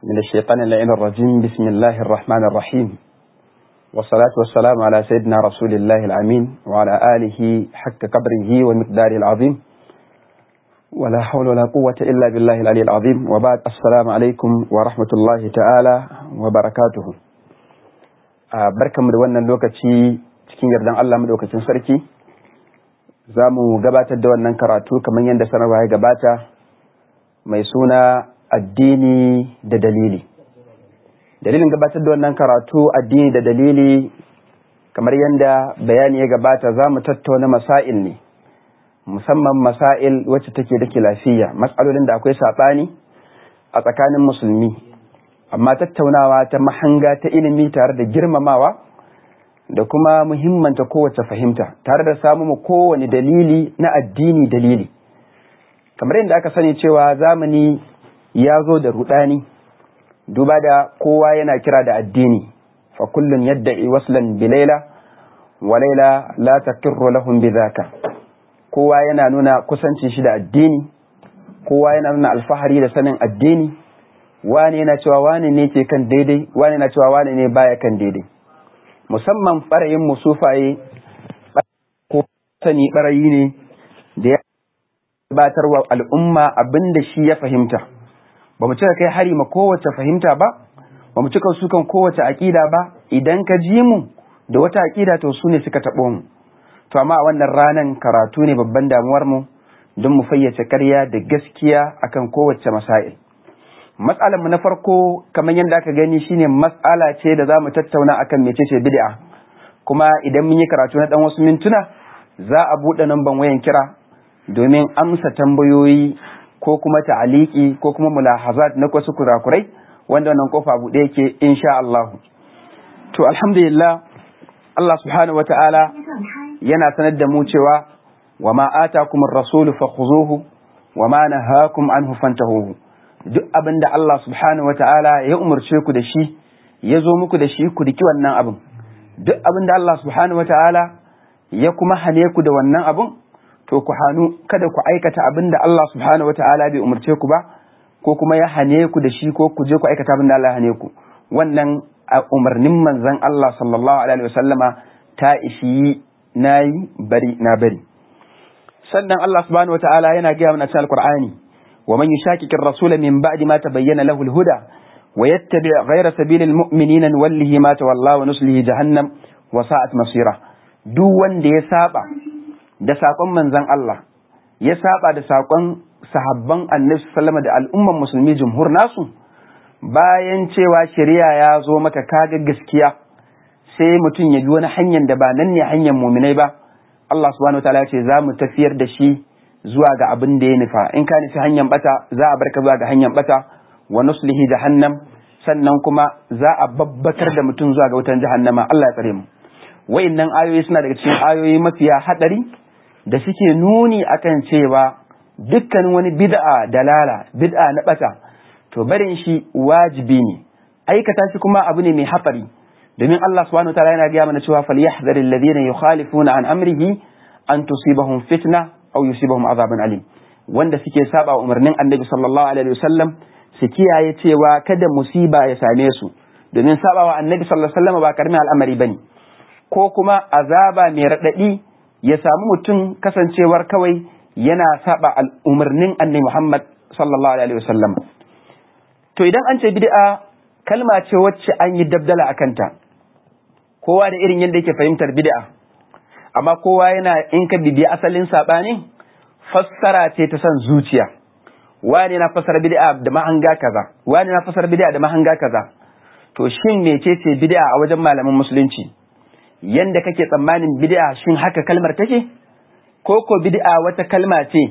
من الشيطان اللعين الرجيم بسم الله الرحمن الرحيم والصلاة والسلام على سيدنا رسول الله الأمين وعلى آله حق قبره ومقداره العظيم ولا حول ولا قوة إلا بالله العلي العظيم وبعد السلام عليكم ورحمة الله تعالى وبركاته بركة مدونا لوكتي cikin yardan Allah madaukakin sarki za mu gabatar da wannan karatu kamar yadda sanarwa ya gabata mai suna addini da dalili dalilin gabatar da wannan karatu addini da dalili kamar yadda bayani ya gabata za mu tattauna masail ne musamman masail wacce take da lafiya matsalolin da akwai saɓani a tsakanin musulmi amma tattaunawa ta mahanga ta ilimi tare da girmamawa da kuma muhimmanta kowace fahimta tare da samu kowane dalili na addini dalili kamar yadda aka sani cewa zamani ya zo da rudani duba da kowa yana kira da addini fa kullun yadda waslan bi laila wa laila la taqirru lahum bidhaka kowa yana nuna kusancin shi da addini kowa yana nuna alfahari da sanin addini wani yana cewa wani ne ke kan daidai wani yana cewa wani ne baya kan daidai musamman ɓarayin musufaye ko sani ɓarayi ne da ya gabatar wa al'umma abin da shi ya fahimta ba mu cika kai hari ma kowace fahimta ba ba mu cika sukan kowace aƙida ba idan ka ji mu da wata aƙida to su ne suka taɓo mu to amma a wannan ranan karatu ne babban damuwar mu don mu fayyace karya da gaskiya akan kowace masail matsalar mu na farko kamar yadda aka gani shine matsala ce da za mu tattauna akan mecece bid'a kuma idan mun yi karatu na dan wasu mintuna za a buɗe namban wayan kira domin amsa tambayoyi ko kuma ta'aliki ko kuma mulahazat na wasu kurakurai wanda wannan kofa buɗe yake insha Allah to alhamdulillah Allah subhanahu wata'ala yana sanar da mu cewa wa ma atakumur rasulu fakhuzuhu wa ma nahakum anhu fantahuhu duk abin da Allah subhanahu wata'ala ya umarce ku da shi ya zo muku da shi ku riki wannan abin duk abin da Allah subhanahu wata'ala ya kuma hane ku da wannan abin to ku hannu kada ku aikata abin da Allah subhanahu wata'ala bai umarce ku ba ko kuma ya hane ku da shi ko ku je ku aikata abin da Allah ya hane ku wannan a umarnin manzon Allah sallallahu alaihi wasallama ta ishi nayi bari na bari sannan Allah subhanahu wata'ala yana gaya mana cikin alqur'ani ومن يشاكك الرسول من بعد ما تبين له الهدى ويتبع غير سبيل المؤمنين نوله ما تولى ونسله جهنم وساءت مصيره duk wanda ya saba da sakon manzon Allah ya saba da sakon sahabban annabi sallama da al'umman musulmi jumhur nasu bayan cewa shari'a ya zo maka kaga gaskiya sai mutum ya bi wani hanyar da ba nan ne hanyar muminai ba Allah subhanahu wataala ya ce za mu tafiyar da shi zuwa ga abin da ya nufa in ka nufi hanyar bata za a barka zuwa ga hanyar bata wa nuslihi jahannam sannan kuma za a babbatar da mutum zuwa ga wutan jahannama Allah ya tsare mu wayannan ayoyi suna daga cikin ayoyi mafiya hadari da suke nuni akan cewa dukkan wani bid'a dalala bid'a na bata to barin shi wajibi ne aikata shi kuma abu ne mai hatsari domin Allah subhanahu wa ta'ala yana gaya mana cewa falyahdharil ladina yukhalifuna an amrihi an tusibahum fitna aw yusibahum azabun alim wanda suke saba umarnin annabi sallallahu alaihi wasallam su kiyaye cewa kada musiba ya same su domin sabawa annabi sallallahu alaihi wasallam ba karamin al'amari bane ko kuma azaba mai radadi ya samu mutum kasancewar kawai yana saba umarnin annabi Muhammad sallallahu alaihi wasallam to idan an ce bid'a kalma ce wacce an yi dabdala akanta kowa da irin yadda yake fahimtar bid'a amma kowa yana in ka bibiya asalin saɓani fassara ce ta son zuciya wani na fassara bid'a da mahanga kaza wani na fassara bid'a da mahanga kaza to shin mecece bid'a a wajen malaman musulunci yanda kake tsammanin bid'a shin haka kalmar take ko ko bid'a wata kalma ce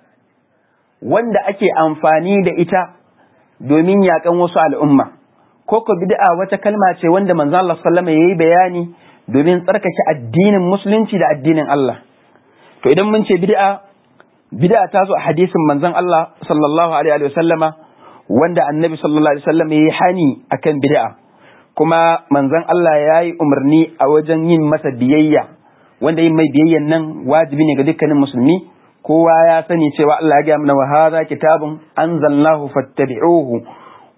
wanda ake amfani da ita domin yakan wasu al'umma ko ko bid'a wata kalma ce wanda manzo Allah sallama yayi bayani domin tsarkake addinin musulunci da addinin Allah to idan mun ce bid'a bid'a ta zo a hadisin manzon Allah sallallahu alaihi wa sallama wanda annabi sallallahu alaihi wa sallam yayi hani akan bid'a kuma manzon Allah yayi umarni a wajen yin masa biyayya wanda yin mai biyayyan nan wajibi ne ga dukkanin musulmi kowa ya sani cewa Allah ya ga mana wa hadha kitabun anzalnahu fattabi'uhu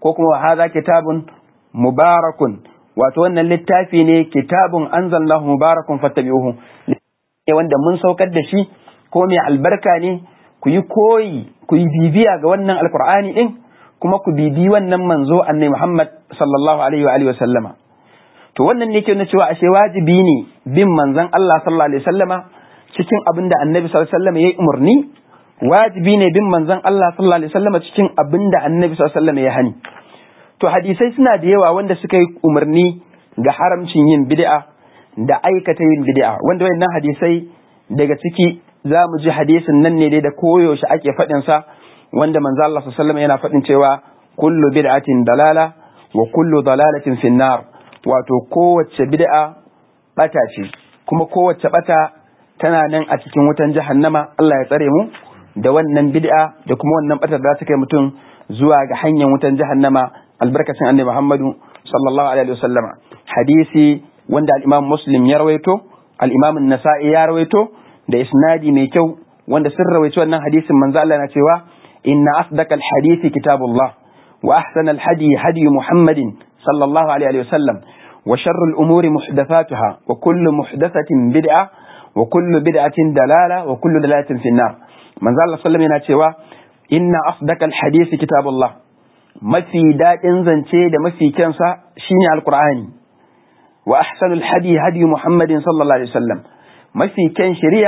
ko kuma hadha kitabun mubarakun wato wannan littafi ne kitabun anzalallahu mubarakun fattabi'uhu ne wanda mun saukar da shi ko mai albarka ne ku yi koyi ku yi bibiya ga wannan alqur'ani din kuma ku bibi wannan manzo annabi Muhammad sallallahu alaihi wa alihi wa sallama to wannan ne ke nuna cewa ashe wajibi ne bin manzon Allah sallallahu alaihi wa sallama cikin abin da annabi sallallahu alaihi wa sallama yayi umarni wajibi ne bin manzon Allah sallallahu alaihi wa sallama cikin abin da annabi sallallahu alaihi wa sallama ya hani to hadisai suna da yawa wanda suka yi umarni ga haramcin yin bid'a da aikata yin bid'a wanda wayannan hadisai daga ciki za mu ji hadisin nan ne dai da koyaushe ake faɗin sa wanda manzo Allah sallallahu alaihi wasallam yana faɗin cewa kullu bid'atin dalala wa kullu dalalatin finnar wato kowace bid'a bata ce kuma kowace bata tana nan a cikin wutan jahannama Allah ya tsare mu da wannan bid'a da kuma wannan batar da ta kai mutum zuwa ga hanyar wutan jahannama albarkacin annabi Muhammadu sallallahu alaihi wasallama hadisi wanda al-Imam Muslim ya rawaito al-Imam An-Nasa'i ya rawaito da isnadi mai kyau wanda sun rawaito wannan hadisin manzo Allah na cewa inna asdaqal hadisi kitabullah wa ahsanal hadi hadi Muhammadin sallallahu alaihi wasallam wa sharrul umuri muhdathatuha wa kullu muhdathatin bid'a wa kullu bid'atin dalala wa kullu dalalatin finnar manzo Allah sallallahu alaihi yana cewa inna asdaqal hadisi kitabullah mafi daɗin zance da mafi kyansa shine alqur'ani wa ahsanul hadi hadi muhammadin sallallahu alaihi wasallam mafi kyan shari'a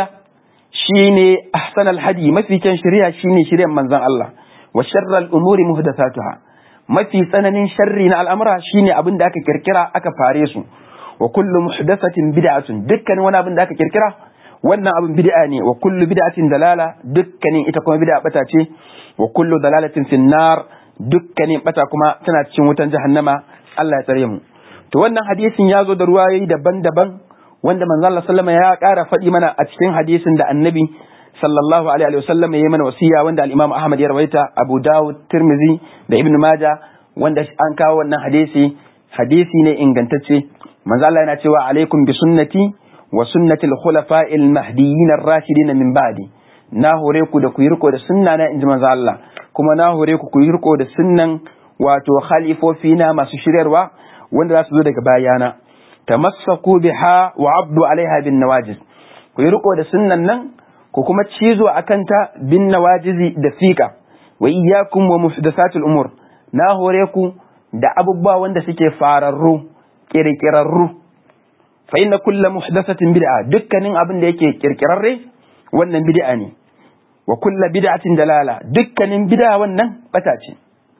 shine ahsanul hadi mafi kyan shari'a shine shari'ar manzon Allah wa sharral umuri muhdathatuha mafi tsananin sharri na al'amura shine abin da aka kirkira aka fare su wa kullu muhdathatin bid'atun dukkanin wani abin da aka kirkira wannan abin bid'a ne wa kullu bid'atin dalala dukkanin ita kuma bid'a bata ce wa kullu dalalatin finnar dukkanin bata kuma tana cikin wutan jahannama Allah ya tsare mu to wannan hadisin ya zo da ruwayoyi daban-daban wanda manzo Allah sallama ya ƙara faɗi mana a cikin hadisin da annabi sallallahu alaihi wasallam ya yi mana wasiya wanda al-Imam Ahmad ya rawaita Abu Dawud Tirmidhi da Ibn Majah wanda an kawo wannan hadisi hadisi ne ingantacce manzo Allah yana cewa alaikum bi sunnati wa sunnati al-khulafa'il mahdiyyin ar-rashidin min ba'di na hore ku da ku yi riko da sunna na inji manzo Allah kuma na hore ku ku yi riko da sunnan wato khalifofi na masu shiryarwa wanda za su zo daga bayana tamassaku biha wa abdu alaiha bin nawajiz ku yi riko da sunnan nan ku kuma cizo akan ta bin nawajizi da fika wa iyyakum wa muhdathatul umur na hore ku da abubuwa wanda suke fararru kirkirarru fa inna kullu muhdathatin bid'a dukkanin abin da yake kirkirarre wannan bid'a ne wa kulla bid'atin dalala dukkanin bid'a wannan bata ce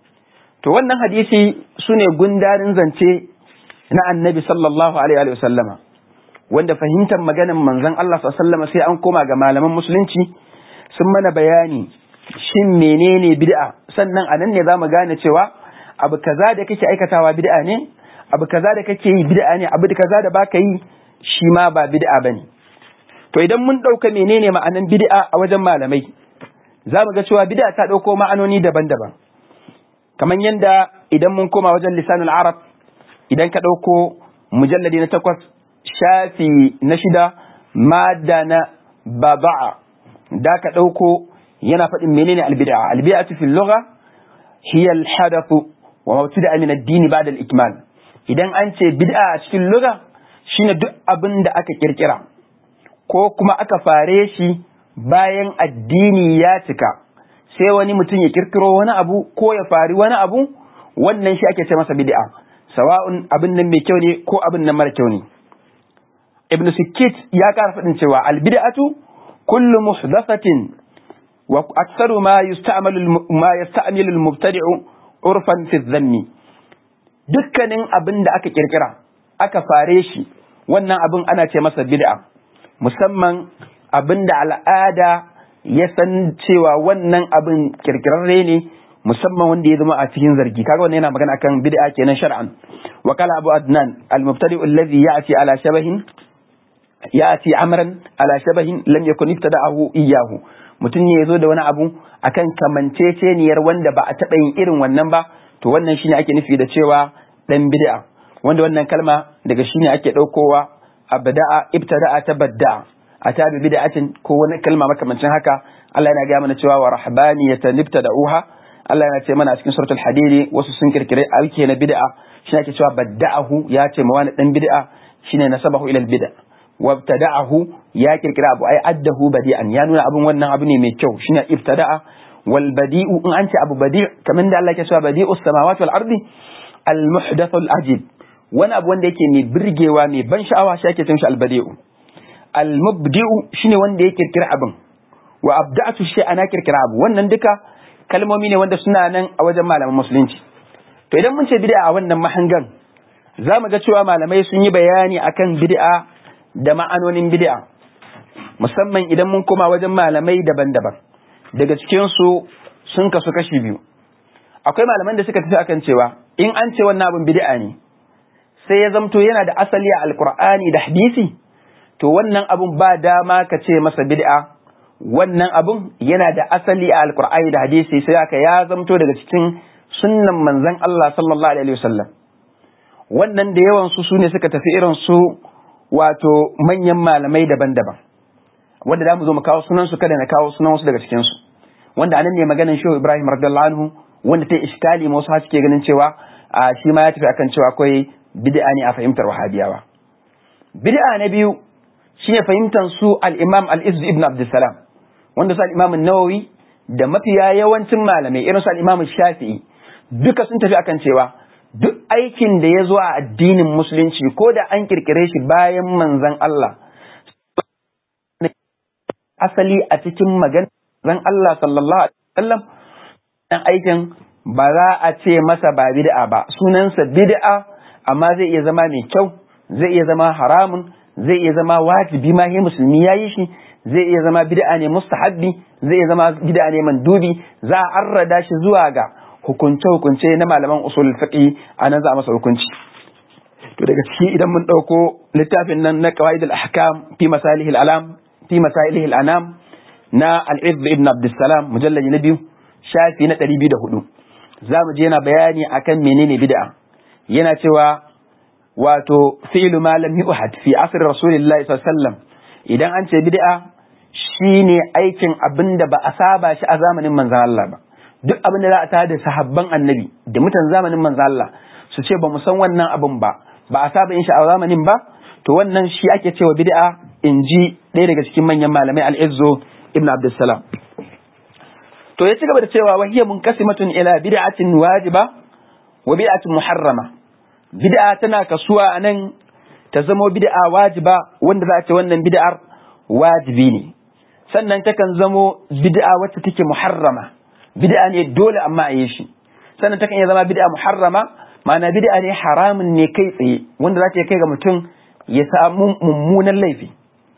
to wannan hadisi sune gundarin zance na annabi sallallahu alaihi wa sallama wanda fahimtar maganan manzon Allah sallallahu sai an koma ga malaman musulunci sun mana bayani shin menene bid'a sannan anan ne zamu gane cewa abu kaza da kake aikatawa bid'a ne abu kaza da kake yi bid'a ne abu kaza da baka yi shi ma ba bid'a bane to idan mun ɗauka menene ma'anan bid'a a wajen malamai za mu ga cewa bid'a ta ɗauko ma'anoni daban-daban kamar yadda idan mun koma wajen lisanul arab idan ka ɗauko mujalladi na takwas shafi na shida madda na baba'a da ka ɗauko yana faɗin menene albid'a albid'atu fil lugha hiya al-hadathu wa mabtada'a min ad-din ba'da al-ikmal idan an ce bid'a a cikin lugha shine duk abin da aka kirkira ko kuma aka fare shi bayan addini ya cika sai wani mutum ya kirkiro wani abu ko ya fari wani abu wannan shi ake ce masa bid'a sawa'un abin nan mai kyau ne ko abin nan mara kyau ne ibn sikit ya kara faɗin cewa albid'atu kullu muhdathatin wa aktsaru ma yusta'malu ma yasta'milu al-mubtadi'u urfan fi dhanni dukkanin abin da aka kirkira aka fare shi wannan abin ana ce masa bid'a musamman abin da al'ada ya san cewa wannan abin kirkirarre ne musamman wanda ya zama a cikin zargi kaga wannan yana magana akan bid'a kenan shar'an wa kala abu adnan al-mubtadi alladhi ya'ti ala shabahin ya'ti amran ala shabahin lam yakun ibtada'ahu iyyahu mutum ne yazo da wani abu akan kamanceceniyar wanda ba a taɓa yin irin wannan ba to wannan shine ake nufi da cewa dan bid'a wanda wannan kalma daga shine ake ɗaukowa abda'a ibtada'a tabadda'a a tabi bid'atin ko wani kalma makamancin haka Allah yana gaya mana cewa wa rahbaniyatan ibtada'uha Allah yana ce mana a cikin suratul hadidi wasu sun kirkire aiki na bid'a shi ake cewa badda'ahu ya ce ma wani dan bid'a shine nasabahu ila bid'a wabtada'ahu ya kirkira abu ai addahu badi'an ya nuna abun wannan abu ne mai kyau shine ibtada'a wal badi'u in an ce abu badi' kamar da Allah ke cewa badi'us samawati wal ardi al muhdathul ajib wani abu wanda yake mai birgewa mai ban sha'awa shi ake cin shi al badi'u al mubdi'u shine wanda ya kirkira abin wa abda'tu shi ana kirkira abu wannan duka kalmomi ne wanda suna nan a wajen malaman musulunci to idan mun ce bid'a a wannan mahangan za mu ga cewa malamai sun yi bayani akan bid'a da ma'anonin bid'a musamman idan mun koma wajen malamai daban-daban daga cikin su sun kasu kashi biyu akwai malaman da suka tafi akan cewa in an ce wannan abin bid'a ne sai ya zamto yana da asali a alkur'ani da hadisi to wannan abun ba dama ka ce masa bid'a wannan abun yana da asali a alkur'ani da hadisi sai aka ya zamto daga cikin sunnan manzon Allah sallallahu alaihi wasallam wannan da yawan su sune suka tafi irin su wato manyan malamai daban-daban wanda da mu zo mu kawo sunan su kada na kawo sunan wasu daga cikin su wanda anan ne maganar Shehu Ibrahim radiyallahu anhu wanda ta iskali ma wasu suke ganin cewa a shi ma ya tafi akan cewa akwai bid'a ne a fahimtar wahabiyawa bid'a na biyu shine fahimtar su al-Imam al-Izz ibn Abdussalam wanda su al-Imam an-Nawawi da mafiya yawancin malamai irin su al-Imam Shafi'i duka sun tafi akan cewa duk aikin da ya zo a addinin musulunci ko da an kirkire shi bayan manzon Allah asali a cikin maganar manzon Allah sallallahu alaihi wasallam dan aikin ba za a ce masa ba bid'a ba sunansa bid'a amma zai iya zama mai kyau zai iya zama haramun zai iya zama wajibi ma yi musulmi yayi shi zai iya zama bid'a ne mustahabbi zai iya zama bid'a ne mandubi za a arrada shi zuwa ga hukunce-hukunce na malaman usul fiqi a nan za a masa hukunci to daga ciki idan mun ɗauko littafin nan na qawaid al-ahkam fi masalih al-alam fi masalih al-anam na al-izz ibn abdussalam mujallad na biyu shafi na 204 za mu je yana bayani akan menene bid'a yana cewa wato fi'lu ma lam yuhad fi asr rasulillahi sallallahu alaihi wasallam idan an ce bid'a shine aikin abinda ba a saba shi a zamanin manzon Allah ba duk abin da za a tada sahabban annabi da mutan zamanin manzo Allah su ce ba mu san wannan abin ba ba a saba yin shi a zamanin ba to wannan shi ake cewa bid'a in ji ɗaya daga cikin manyan malamai al-Izzo ibn Abdussalam to ya ci gaba da cewa wahiya munqasimatun ila bid'atin wajiba wa bid'atin muharrama bid'a tana kasuwa anan ta zamo bid'a wajiba wanda za a ce wannan bid'ar wajibi ne sannan takan zamo bid'a wacce take muharrama bid'a ne dole amma a yi shi sannan takan iya zama bid'a muharrama ma'ana bid'a ne haramun ne kai tsaye wanda za ta kai ga mutum ya samu mummunan laifi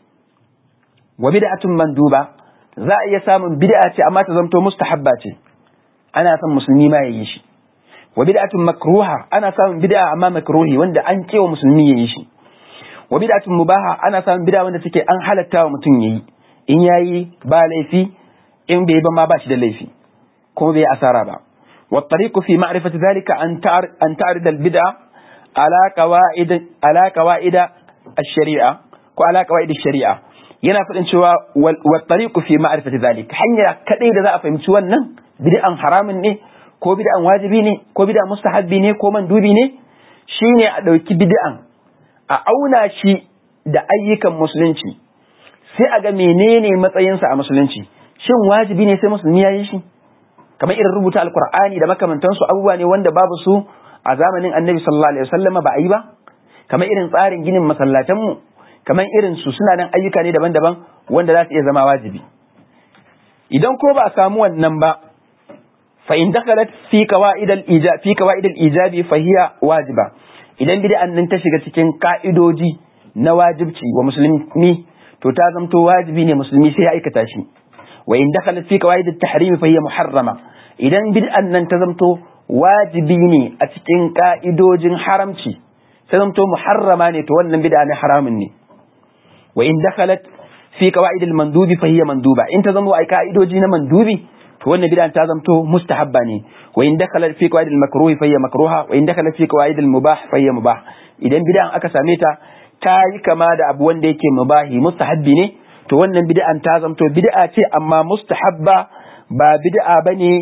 wa bid'atun manduba za a iya samun bid'a ce amma ta zamto mustahabba ce ana son musulmi ma ya yi shi wa bid'atun makruha ana samun bid'a amma makruhi wanda an kewa musulmi ya yi shi wa bid'atun mubaha ana samun bid'a wanda take an halatta wa mutum yayi in yayi ba laifi in bai ba ma ba shi da laifi kuma bai asara ba والطريق في معرفة ذلك أن أن تعرض البدعة على قواعد على قواعد الشريعة وعلى قواعد الشريعة yana faɗin cewa wa tariqu fi ma'rifati zalik hanya kadai da za a fahimci wannan bid'an haramun ne ko bid'an wajibi ne ko bid'an mustahabbi ne ko mandubi ne shine a ɗauki bid'an a auna shi da ayyukan musulunci sai a ga menene matsayinsa a musulunci shin wajibi ne sai musulmi ya yi shi kamar irin rubuta alkur'ani da makamantansu abubuwa ne wanda babu su a zamanin annabi sallallahu alaihi wasallam ba a yi ba kamar irin tsarin ginin masallatanmu kamar irin su suna nan ayyuka ne daban-daban wanda za su iya zama wajibi idan ko ba a samu wannan ba fa in dakhalat fi qawaid al-ijab fi qawaid al-ijabi fa hiya wajiba idan bid'an nan ta shiga cikin ka'idoji na wajibci wa musulmi to ta zamto wajibi ne musulmi sai ya aikata shi wa in dakhalat fi qawaid at-tahrim fa hiya muharrama idan bid'an nan ta zamto wajibi ne a cikin ka'idojin haramci ta zamto muharrama ne to wannan bid'a ne haramun ne wa in dakhalat fi qawaid al-mandubi fa hiya manduba in ta zama ai ka'idoji na mandubi to wannan bid'a ta zamto mustahabba ne wa in dakhalat fi qawaid al-makruh fa hiya makruha wa in dakhalat fi qawaid al-mubah fa hiya mubah idan bid'an aka same ta ta yi kama da abu wanda yake mubahi mustahabbi ne to wannan bid'an ta zamto bid'a ce amma mustahabba ba bid'a bane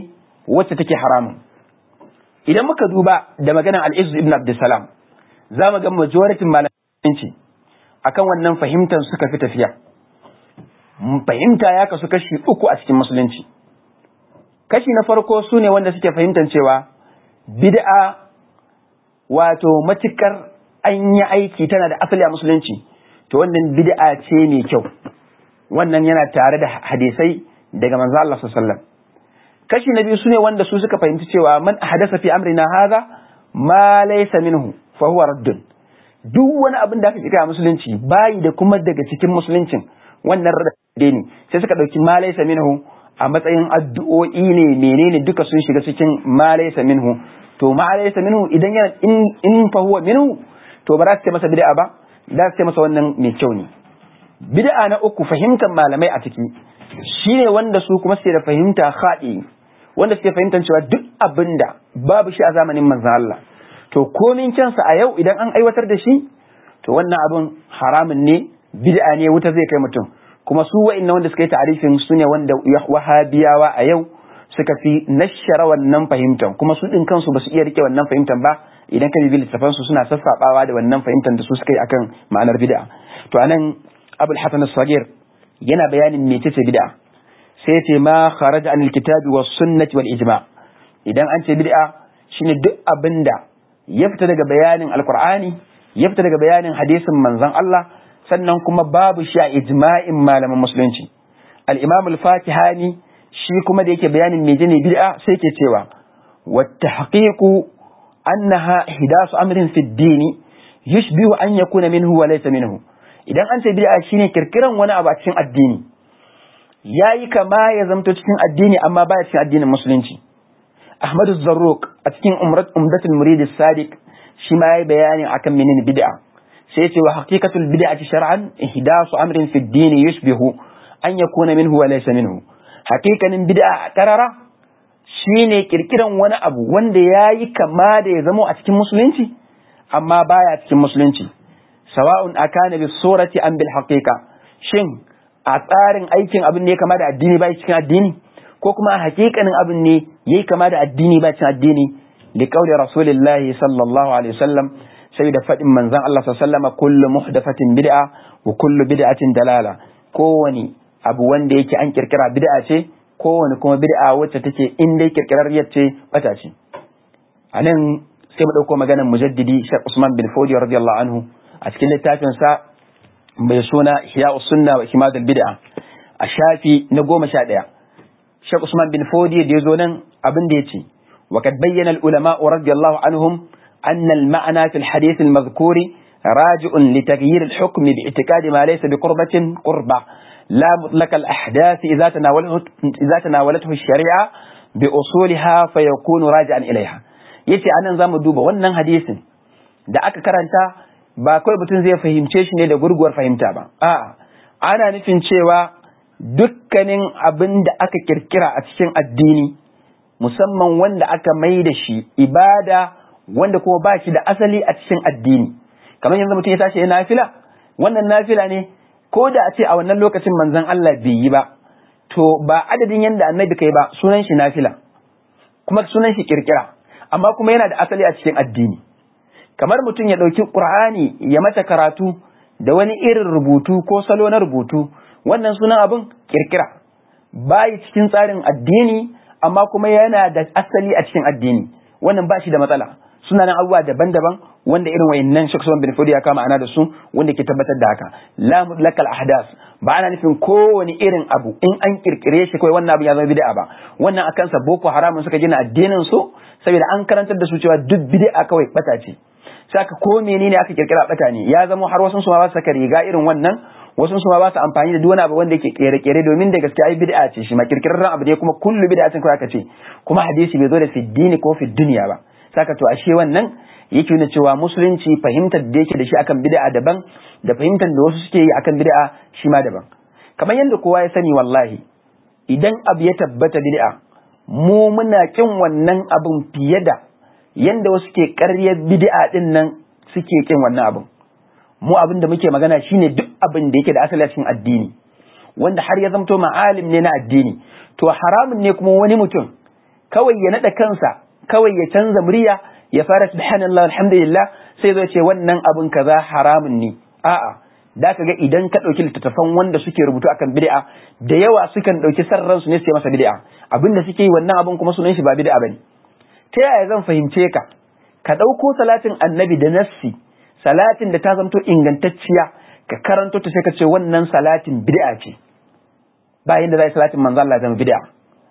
wacce take haramun idan muka duba da maganar al-Izz ibn Abdussalam za mu ga majoritin malamanci akan wannan fahimtar suka fi tafiya fahimta ya kasu kashi uku a cikin musulunci kashi na farko su ne wanda suke fahimtar cewa bid'a wato matukar an yi aiki tana da asali a musulunci to wannan bid'a ce mai kyau wannan yana tare da hadisai daga manzo Allah sallallahu kashi na biyu su ne wanda su suka fahimci cewa man hadasa fi amrina hadha ma laysa minhu fa huwa raddun duk wani abin da aka kira musulunci bayi da kuma daga cikin musuluncin wannan radde ne sai suka dauki ma laysa minhu a matsayin addu'o'i ne menene duka sun shiga cikin ma laysa minhu to ma laysa minhu idan yana in in fa huwa minhu to ba za su ce masa bid'a ba za su ce masa wannan mai kyau ne bid'a na uku fahimtar malamai a ciki shine wanda su kuma suke da fahimta khadi wanda suke fahimtar cewa duk abinda babu shi a zamanin manzon Allah to komin kyansa a yau idan an aiwatar da shi to wannan abin haramun ne bid'a ne wuta zai kai mutum kuma su wa'annan wanda suka yi ta'arifin su ne wanda wahabiyawa a yau suka fi nashara wannan fahimtar kuma su din kansu ba su iya rike wannan fahimtar ba idan ka bibi littafan su suna sassabawa da wannan fahimtar da su suka yi akan ma'anar bid'a to anan abul hasan as-sagir yana bayanin mecece bid'a sai ya ce ma kharaja anil kitabi was sunnati wal ijma idan an ce bid'a shine duk abinda ya fita daga bayanin alqur'ani ya fita daga bayanin hadisin manzon Allah sannan kuma babu shi a ijma'in malaman musulunci al-imam al-fatihani shi kuma da yake bayanin menene bid'a sai ke cewa wa tahqiqu annaha ihdasu amrin fi ad-din yushbihu an yakuna minhu wa laysa minhu idan an ce bid'a shine kirkiran wani abu a cikin addini yayi kama ya zamto cikin addini amma baya cikin addinin musulunci Ahmadu Zarruq a cikin Umdatul Murid Sadiq shi ma yayi bayani akan menene bid'a sai ya ce wa haqiqatul bid'ati shar'an ihdasu amrin fi ad-din yushbihu an yakuna minhu wa laysa minhu haqiqanin bid'a karara shine kirkiran wani abu wanda yayi kama da ya zamo a cikin musulunci amma baya cikin musulunci sawa'un akana bis surati am bil haqiqa shin a tsarin aikin abin ne kama da addini bai cikin addini ko kuma a hakikanin abin ne yayi kama da addini ba cikin addini li qawli rasulillahi sallallahu alaihi wasallam sai da fadin manzon Allah sallallahu alaihi wasallam kullu muhdathatin bid'a wa kullu bid'atin dalala kowani abu wanda yake an kirkira bid'a ce kowani kuma bid'a wacce take in dai kirkirarriyar ce bata ce anan sai mu dauko maganar mujaddidi Sheikh Usman bin Fodi radiyallahu anhu a cikin littafin sa mai suna Ihya'us Sunna wa Himadul Bid'a a shafi na goma sha ɗaya Sheikh Usman bin Fodi da ya zo nan abin da ya ce, وقد بين العلماء رضي الله عنهم أن المعنى في الحديث المذكور راجع لتغيير الحكم باعتقاد ما ليس بقربة قربة لا مطلق الأحداث إذا تناولته, إذا تناولته الشريعة بأصولها فيكون راجعا إليها yace anan zamu duba wannan hadisin da aka karanta ba kawai mutum zai fahimce shi ne da gurguwar fahimta ba a'a ana nufin cewa dukkanin abin da aka kirkira a cikin addini musamman wanda aka mai da shi ibada wanda kuma ba shi da asali a cikin addini kamar yanzu mutum ya tashi ya nafila wannan nafila ne ko da a ce a wannan lokacin manzon Allah bai yi ba to ba adadin yanda annabi kai ba sunan shi nafila kuma sunan shi kirkira amma kuma yana da asali a cikin addini kamar mutum ya ɗauki ƙur'ani ya mata karatu da wani irin rubutu ko salo na rubutu wannan sunan abin kirkira bayi cikin tsarin addini amma kuma yana da asali a cikin addini wannan ba shi da matsala suna nan abubuwa daban-daban wanda irin wayannan Sheikh Usman bin Fodi ya kama ana da su wanda ke tabbatar da haka la mutlaqal ahdas ba ana nufin kowane irin abu in an kirkire shi kawai wannan abu ya zama bid'a ba wannan akan sa boko haramun suka gina addinin su saboda an karantar da su cewa duk bid'a kawai bata ce saka ko menene aka kirkira bata ne ya zama har wasu su ma ba su saka riga irin wannan wasu su ma ba su amfani da duk wani abu wanda yake kere-kere domin da gaske ai bid'a ce shi ma kirkirarren abu ne kuma kullu bid'atin ko aka ce kuma hadisi bai zo da fi dini ko fi duniya ba saka to ashe wannan yake nuna cewa musulunci fahimtar da yake da shi akan bid'a daban da fahimtar da wasu suke yi akan bid'a shi ma daban kamar yadda kowa ya sani wallahi idan abu ya tabbata bid'a mu muna kin wannan abun fiye da yanda wasu ke ƙaryar bid'a din nan suke kin wannan abun mu abin da muke magana shine duk abin da yake da asali cikin addini wanda har ya zamto ma'alim ne na addini to haramun ne kuma wani mutum kawai ya nada kansa kawai ya canza murya ya fara subhanallah alhamdulillah sai zai ce wannan abin kaza haramun ne a'a da ka ga idan ka ɗauki littattafan wanda suke rubutu akan bid'a da yawa sukan ɗauki sarran su ne su masa bid'a abin da suke yi wannan abin kuma sunan shi ba bid'a bane ta yaya zan fahimce ka ka ɗauko salatin annabi da nassi salatin da ta zanto ingantacciya ka karanto ta sai ka ce wannan salatin bid'a ce ba yanda zai salatin manzo Allah zama bid'a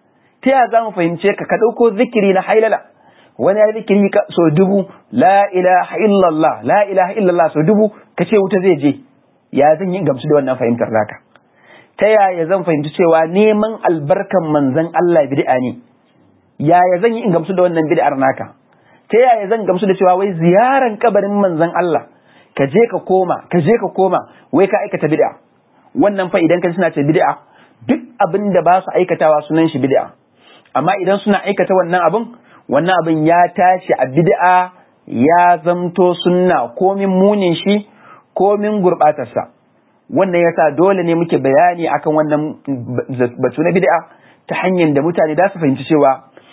ta yaya za mu fahimce ka ka ɗauko zikiri na hailala wani ya zikiri so dubu la ilaha illallah la ilaha illallah so dubu ka ce wuta zai je ya zan yi gamsu da wannan fahimtar naka ta yaya zan fahimci cewa neman albarkan manzon Allah bid'a ne yaya zan yi in gamsu da wannan bid'ar naka ta yaya zan gamsu da cewa wai ziyaran kabarin manzon Allah ka je ka koma ka je ka koma wai ka aikata bid'a wannan fa idan ka suna ce bid'a duk abin da ba su aikatawa sunan shi bid'a amma idan suna aikata wannan abin wannan abin ya tashi a bid'a ya zamto sunna komin munin shi komin gurbatarsa wannan yasa dole ne muke bayani akan wannan batu na bid'a ta hanyar da mutane da su fahimci cewa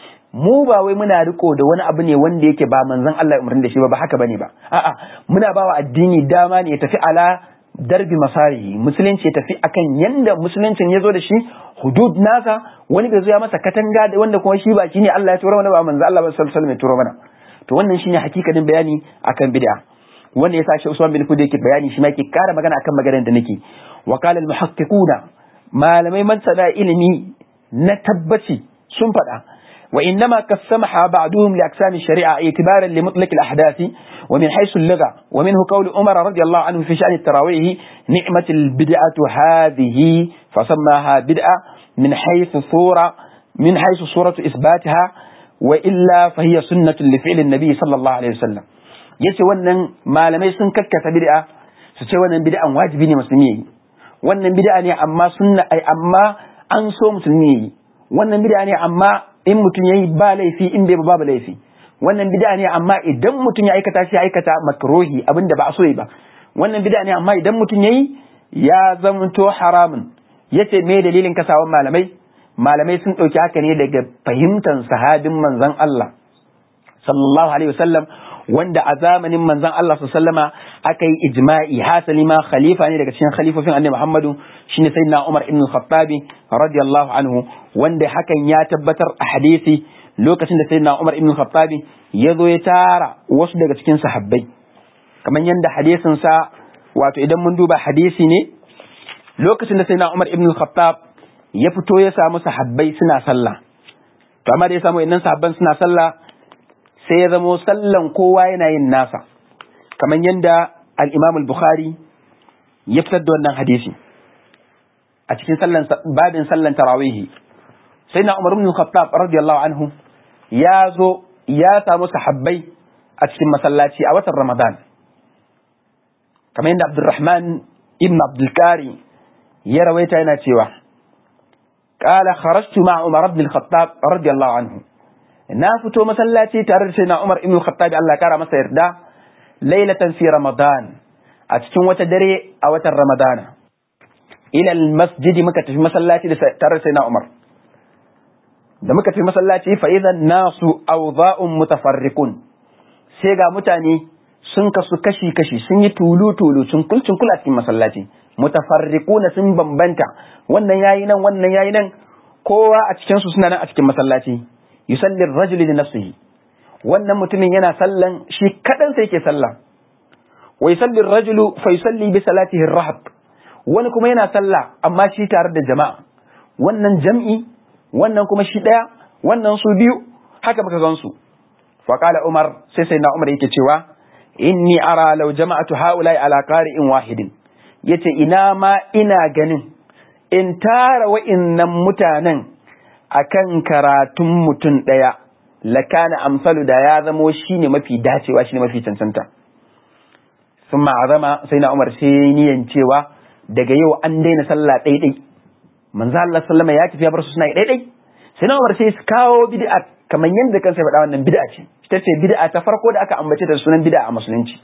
mu ba wai muna riko da wani abu ne wanda yake ba manzon Allah umarni da shi ba ba haka bane ba a'a muna bawa addini dama ne ya tafi ala darbi masarihi musulunci ya tafi akan yanda musuluncin ya zo da shi hudud nasa wani bai zo ya masa katanga da wanda kuma shi ba shine Allah ya tura mana ba manzon Allah ba sallallahu alaihi wasallam ya tura mana to wannan shine hakikanin bayani akan bid'a wanda yasa shi Usman bin Fudi yake bayani shi ma yake kara magana akan maganar da nake wa qala al muhaqqiquna malamai man sada ilimi na tabbaci sun faɗa وإنما قسمها بعضهم لأقسام الشريعة اعتبارا لمطلق الأحداث ومن حيث اللغة ومنه قول عمر رضي الله عنه في شأن التراويح نعمة البدعة هذه فسماها بدعة من حيث صورة من حيث صورة إثباتها وإلا فهي سنة لفعل النبي صلى الله عليه وسلم yace wannan malamai sun kakkasa bid'a su ce wannan bid'an wajibi ne musulmi yi wannan bid'a ne amma sunna ai amma an so musulmi yi wannan bid'a ne amma in mutum yayi ba laifi in bai babu laifi wannan bid'a ne amma idan mutum ya aikata shi aikata makruhi abinda ba a so yi ba wannan bid'a ne amma idan mutum yayi ya zamanto haramun yace me dalilin kasawan malamai malamai sun dauki haka ne daga fahimtar sahabin manzon Allah sallallahu alaihi wasallam wanda a zamanin manzon Allah sallama aka yi ijma'i hasali ma khalifa ne daga cikin khalifofin annabi Muhammadu shine sayyidina Umar ibn al-Khattab radiyallahu anhu wanda hakan ya tabbatar a hadisi lokacin da sayyidina Umar ibn al-Khattab ya zo ya tara wasu daga cikin sahabbai kamar yanda hadisin sa wato idan mun duba hadisi ne lokacin da sayyidina Umar ibn al-Khattab ya fito ya samu sahabbai suna sallah to amma da ya samu innan sahabban suna sallah sai ya zamo sallan kowa yana yin nasa kamar yadda al-Imam al-Bukhari ya fitar da wannan hadisi a cikin sallan babin sallan tarawihi sai na Umar ibn Khattab radiyallahu anhu ya zo ya samu sahabbai a cikin masallaci a watan Ramadan kamar yadda Abdurrahman ibn Abdul Kari ya rawaita yana cewa قال خرجت مع عمر بن الخطاب رضي الله عنه na fito masallaci tare da sai na Umar ibn Khattab Allah kara masa yarda lailatan fi Ramadan a cikin wata dare a watan Ramadana ila masjidi muka tafi masallaci da tare da sai na Umar da muka tafi masallaci fa idan nasu awza'un mutafarriqun sai ga mutane sun kasu kashi kashi sun yi tulu tulu sun kulcin kula cikin masallaci mutafarriquna sun bambanta wannan yayi nan wannan yayi nan kowa a cikin su suna nan a cikin masallaci yusalli rajul li nafsihi wannan mutumin yana sallan shi kadan sai yake sallah wa yusalli rajulu fa yusalli bi salatihi rahab wani kuma yana sallah amma shi tare da jama'a wannan jam'i wannan kuma shi daya wannan su biyu haka muka gan su fa qala umar sai sai na umar yake cewa inni ara law jama'atu haula'i ala qari'in wahidin yace ina ma ina ganin in tara wa'innan mutanen akan karatun mutum ɗaya lakana amsalu da ya zamo shine mafi dacewa shine mafi cancanta sun ma'azama sai na umar sai niyan cewa daga yau an daina sallah ɗaiɗai manzo Allah sallama ya tafi ya bar su suna ɗaiɗai sai na umar sai su kawo bid'a kamar yadda kansa ya faɗa wannan bid'a ce ita ce bid'a ta farko da aka ambace da sunan bid'a a musulunci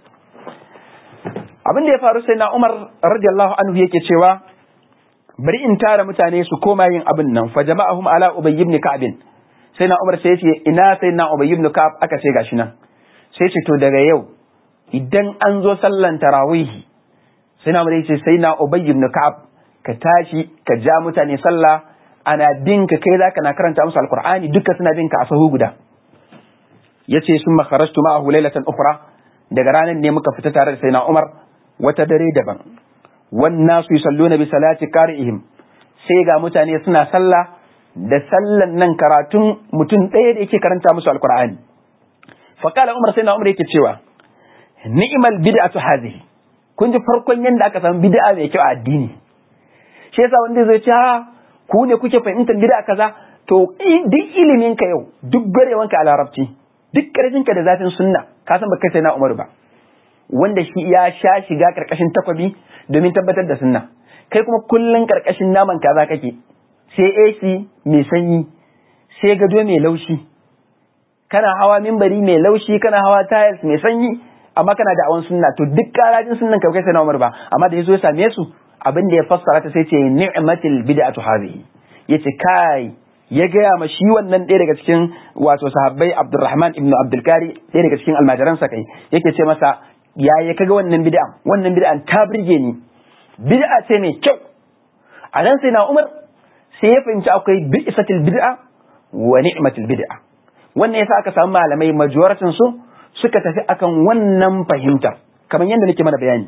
abin da ya faru sai na umar radiyallahu anhu yake cewa bari in tara mutane su koma yin abin nan fa jama'ahum ala ubay ibn ka'b sai na Umar sai ya ce ina sai na Ubay ibn Ka'ab aka ce gashi nan sai ce to daga yau idan an zo sallan tarawihi sai na Umar ya ce sai na Ubay ibn Ka'ab ka tashi ka ja mutane sallah ana bin ka kai zaka na karanta musu alqur'ani duka suna bin ka a sahu guda yace sun makharajtu ma'ahu laylatan ukhra daga ranar ne muka fita tare da sai na Umar wata dare daban wannan su yusalluna bi salati qari'ihim sai ga mutane suna sallah da sallan nan karatun mutum ɗaya da yake karanta musu alkur'ani faƙala umar sai na umar yake cewa ni'mal bid'atu hadhihi kun ji farkon yanda aka samu bid'a mai kyau a addini shi yasa wanda zai ce ha ku ne kuke fahimtar bid'a kaza to duk ilimin ka yau duk garewan ka a larabci duk karfin ka da zafin sunna ka san baka sai na umar ba wanda shi ya sha shiga karkashin takwabi domin tabbatar da sunna kai kuma kullun karkashin naman kaza kake sai AC mai sanyi sai gado mai laushi kana hawa mimbari mai laushi kana hawa tiles mai sanyi amma kana da awan sunna to duk karajin sunnan kai kai sai na Umar ba amma da yazo ya same su abin da ya fassara ta sai ce ni'matil bid'atu hadhihi yace kai ya gaya ma shi wannan ɗaya daga cikin wato sahabbai Abdurrahman ibn Abdul Kari ɗaya daga cikin almajiransa kai yake ce masa yaya kaga wannan bid'a wannan bid'an ta burge ni bid'a ce mai kyau a nan sai na Umar sai ya fahimci akwai bi'satil bid'a wa ni'matil bid'a wannan yasa aka samu malamai majoratin su suka tafi akan wannan fahimta kamar yadda nake mana bayani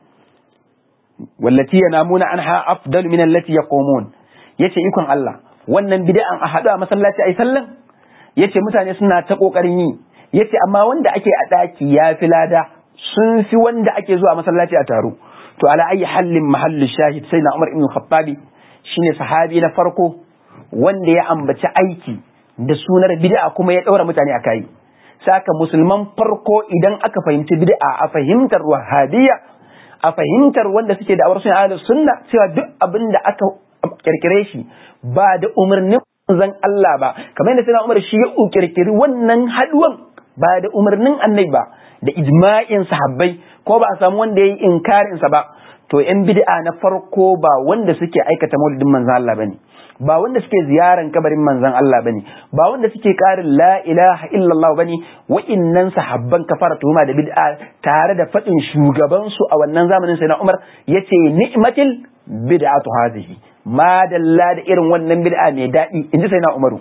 wallati yanamuna anha afdalu min allati yaqumun yace ikon Allah wannan bid'an a hadu a masallaci ai sallan yace mutane suna ta kokarin yi yace amma wanda ake a daki ya fi lada sun fi wanda ake zuwa masallaci a taro to ala ayi hallin mahallin shahid sai na Umar ibn Khattabi shine sahabi na farko wanda ya ambaci aiki da sunar bid'a kuma ya ɗaura mutane a kai saka musulman farko idan aka fahimci bid'a a fahimtar wahabiyya a fahimtar wanda suke da awar sunna ahlus sunna cewa duk abin da aka kirkire shi ba da umarnin zan Allah ba kamar yadda sai Umar shi ya kirkiri wannan haduwan ba da umarnin annabi ba da ijma'in sahabbai ko ba a samu wanda ya yi inkarin sa ba to yan bid'a na farko ba wanda suke aikata maulidin manzon Allah bane ba wanda suke ziyaran kabarin manzon Allah bane ba wanda suke karin la ilaha illallah bane wa'innan sahabban kafara tuhuma da bid'a tare da fadin shugaban su a wannan zamanin sai na Umar yace ni'matil bid'atu hadhihi ma dalla da irin wannan bid'a mai dadi inji sai na Umaru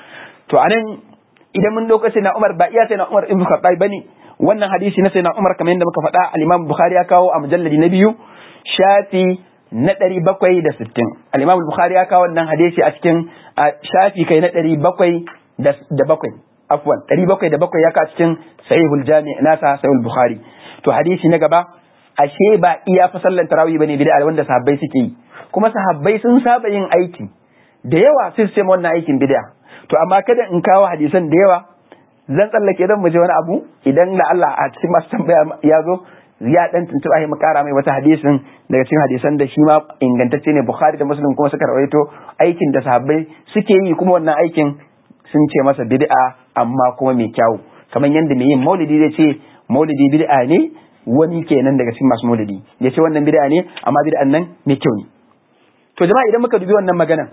to anan idan mun dauka sai na Umar ba iya sai na Umar ibn Khattab bane wannan hadisi na sai na Umar kamar yadda muka faɗa al-Imam Bukhari ya kawo a mujalladi na biyu shafi na ɗari bakwai da sittin al'imam bukhari ya kawo wannan hadisi a cikin shafi kai na ɗari bakwai da bakwai afwan ɗari bakwai da bakwai ya kawo cikin sahihul jami nasa sahihul bukhari to hadisi na gaba ashe ba iya fa sallan tarawih bane bid'a wanda sahabbai suke yi kuma sahabbai sun saba yin aiki da yawa sai su ce wannan aikin bid'a to amma kada in kawo hadisan da yawa zan tsallake dan mu je wani abu idan la Allah a cikin masu tambaya ya zo ya dan tuntuba mu kara mai wata hadisin daga cikin hadisan da shi ma ingantacce ne Bukhari da Muslim kuma suka rawaito aikin da sahabbai suke yi kuma wannan aikin sun ce masa bid'a amma kuma mai kyau kamar yadda mai yin maulidi zai ce maulidi bid'a ne wani kenan daga cikin masu maulidi ya ce wannan bid'a ne amma bid'an nan mai kyau ne to jama'a idan muka dubi wannan maganan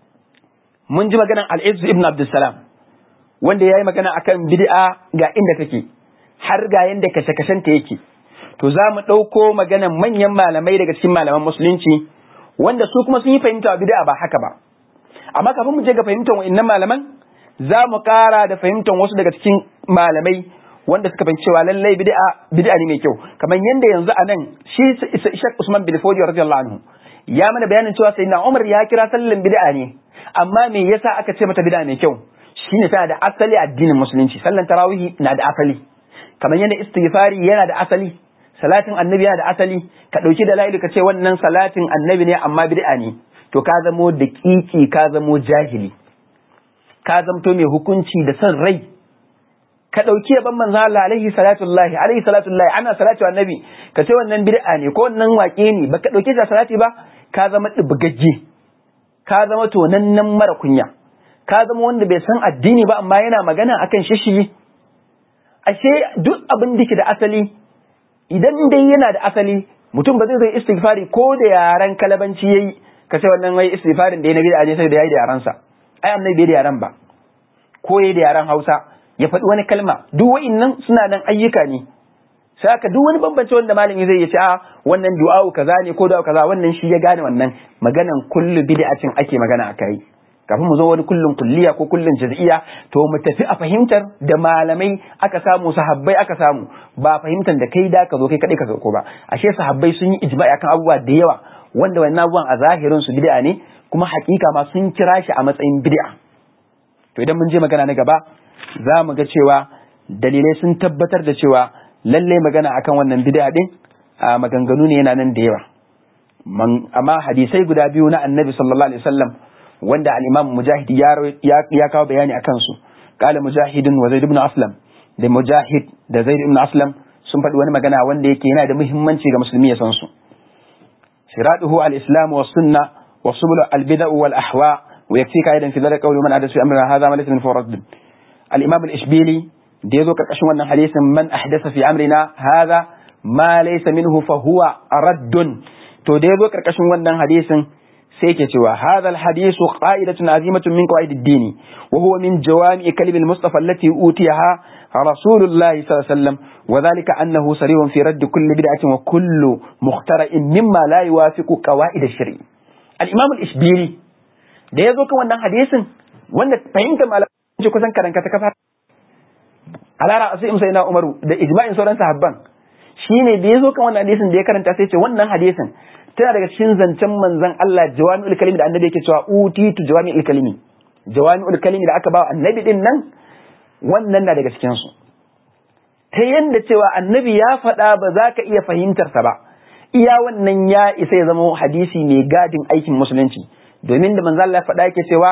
mun ji maganan al-Izz ibn Abdussalam wanda yayi magana akan bid'a ga inda take har ga yanda kashe-kashen ta yake to za mu ɗauko maganan manyan malamai daga cikin malaman musulunci wanda su kuma sun yi fahimta bid'a ba haka ba amma kafin mu je ga fahimtar wa'annan malaman za mu ƙara da fahimtar wasu daga cikin malamai wanda suka fahimci cewa lallai bid'a bid'a ne mai kyau kamar yanda yanzu a nan shi Sheikh Usman bin Fodi radiyallahu anhu ya mana bayanin cewa sayyidina Umar ya kira sallan bid'a ne amma me yasa aka ce mata bid'a mai kyau shine tana da asali addinin musulunci sallan tarawih na da asali kamar yadda istighfari yana da asali salatin annabi yana da asali ka ɗauki da la'ilu ka ce wannan salatin annabi ne amma bid'a ne to ka zamo da kiki ka zamo jahili ka zamto mai hukunci da son rai ka ɗauki yaban manzo Allah alaihi salatullahi alaihi salatullahi ana salatu annabi ka ce wannan bid'a ne ko wannan waƙe ne baka ɗauke da salati ba ka zama dubgagge ka zama tonannen mara kunya ka zama wanda bai san addini ba amma yana magana akan shishi ashe duk abin da ke da asali idan dai yana da asali mutum ba zai zai istighfari ko da yaran kalabanci yayi ka ce wannan wai istighfarin da ya nabi da aje sai da yayi da yaransa ai annabi bai da yaran ba ko da yaren Hausa ya faɗi wani kalma duk wa'innan suna nan ayyuka ne sai aka duk wani bambance wanda malami zai ya ce a wannan du'a'u kaza ne ko du'a'u kaza wannan shi ya gane wannan maganan kullu bid'atin ake magana akai kafin mu zo wani kullun kulliya ko kullun jaz'iyya to mu tafi a fahimtar da malamai aka samu sahabbai aka samu ba fahimtar da kai da ka zo kai kadai ka ko ba ashe sahabbai sun yi ijma'i akan abubuwa da yawa wanda wannan abubuwan a zahirin su bid'a ne kuma hakika ma sun kira shi a matsayin bid'a to idan mun je magana na gaba za mu ga cewa dalilai sun tabbatar da cewa lallai magana akan wannan bid'a din a maganganu ne yana nan da yawa amma hadisai guda biyu na annabi sallallahu alaihi wasallam wanda al-imam mujahid ya kawo bayani akan su qala mujahidun wa zaid ibn aslam da mujahid da zaid ibn aslam sun faɗi wani magana wanda yake yana da muhimmanci ga musulmi ya san su siraduhu al-islam wa sunna wa subul al-bid'a wal ahwa wa yakfika aidan fi dhalika qawlu man adathu fi amrina hadha ma laysa min fawrad al-imam al-ishbili da yazo karkashin wannan hadisin man ahdatha fi amrina hadha ma laysa minhu fa huwa raddun to da yazo karkashin wannan hadisin sai ke cewa hadha alhadithu qa'idatun azimatun min qawaid ad-din wa huwa min jawami' kalim al-mustafa allati utiyaha rasulullahi sallallahu alaihi wasallam wa dhalika annahu sarihun fi radd kulli bid'atin wa kullu mukhtara'in mimma la yuwafiqu qawaid ash-shari' al-imam al-ishbili da yazo kan wannan hadisin wanda fahimta malamin kusan karanka ta kafa alara asim sayyidina umaru da ijma'in sauran sahabban shine da yazo kan wannan hadisin da ya karanta sai ce wannan hadisin tana daga cikin zancen manzon Allah jawami'ul kalimi da annabi yake cewa utitu jawami'ul kalimi jawami'ul kalimi da aka ba annabi din nan wannan na daga cikin su ta yanda cewa annabi ya faɗa ba za ka iya fahimtar sa ba iya wannan ya isa ya zama hadisi mai gadin aikin musulunci domin da manzon Allah ya faɗa yake cewa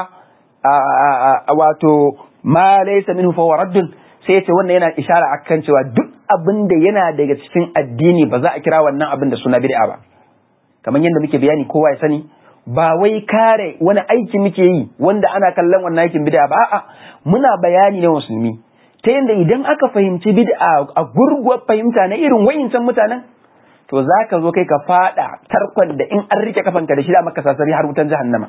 wato ma laysa minhu fa raddun sai ce wannan yana ishara akan cewa duk abin da yana daga cikin addini ba za a kira wannan abin da suna bid'a ba kamar yadda muke bayani kowa ya sani ba wai kare wani aiki muke yi wanda ana kallon wannan aikin bid'a ba a'a muna bayani na musulmi ta yadda idan aka fahimci bid'a a gurguwar fahimta na irin wayincan mutanen to za ka zo kai ka fada tarkon da in an rike kafanka da shi da maka sasari har wutan jahannama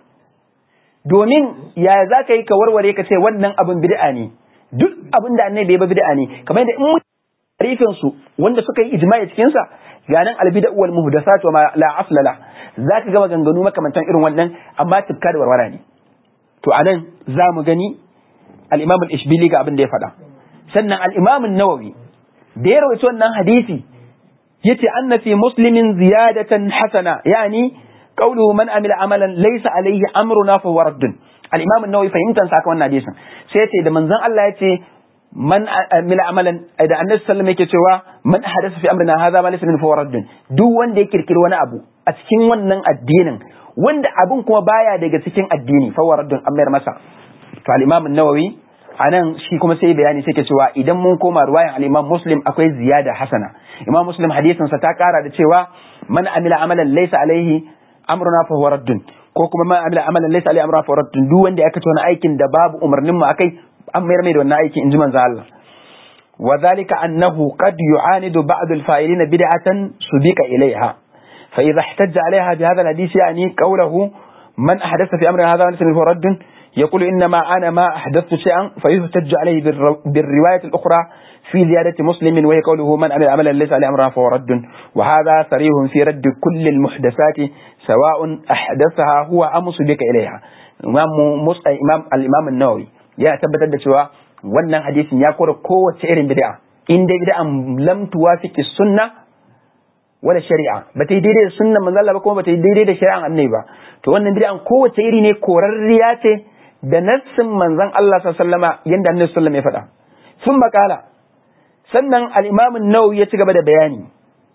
domin yaya za ka yi ka warware ka ce wannan abin bid'a ne duk abin da annabi ba bid'a ne kamar yadda in tarifin su wanda suka yi ijma'i cikin sa ganin albida wal muhdathat wa ma la asla la zaka ga maganganu makamantan irin wannan amma tufka da warwara ne to anan za mu gani al-imam al-ishbili ga abin da ya faɗa sannan al-imam an-nawawi da ya rawaito wannan hadisi yace anna fi muslimin ziyadatan hasana yani qawluhu man amila amalan laysa alayhi amruna fa huwa raddun al-imam an-nawawi fahimtan saka wannan hadisin sai yace da manzon Allah yace man amila amalan da annabi sallallahu yake cewa man hadatha fi amrina hadha ma laysa min fawraddin duk wanda ya kirkiri wani abu a cikin wannan addinin wanda abun kuma baya daga cikin addini fawraddin an mayar masa to al-imam an-nawawi anan shi kuma sai bayani sai ke cewa idan mun koma ruwayan al-imam muslim akwai ziyada hasana imam muslim hadisin sa ta kara da cewa man amila amalan laysa alaihi amruna fa huwa raddun ko kuma man amila amalan laysa alaihi amruna fa huwa raddun duk wanda ya kace wani aikin da babu umarnin mu akai an mayar mai da wannan aiki in ji manzo Allah wa zalika annahu qad yu'anidu ba'd al-fa'ilin bid'atan subika ilayha fa idha ihtajja 'alayha bi hadha al-hadith yani qawluhu man ahdatha fi amrina hadha laysa minhu radd يقول إنما أنا ما أحدثت شيئا فيحتج عليه بالرواية الأخرى في زيادة مسلم وهي قوله من عمل عملا ليس عليه أمرنا فهو رد وهذا صريح في رد كل المحدثات سواء أحدثها هو أم سبق إليها إمام إمام الإمام النووي ya tabbatar da cewa wannan hadisin ya kora kowace irin bid'a in dai bid'an lam tuwafiqi sunna wala shari'a ba ta yi daidai da sunnan manzo Allah ba kuma ba ta yi daidai da shari'an annabi ba to wannan bid'an kowace iri ne korarriya ce da nassin manzon Allah sallallahu alaihi wasallama yanda annabi sallallahu alaihi wasallam ya faɗa sun makala sannan al-imam an-nawawi ya ci gaba da bayani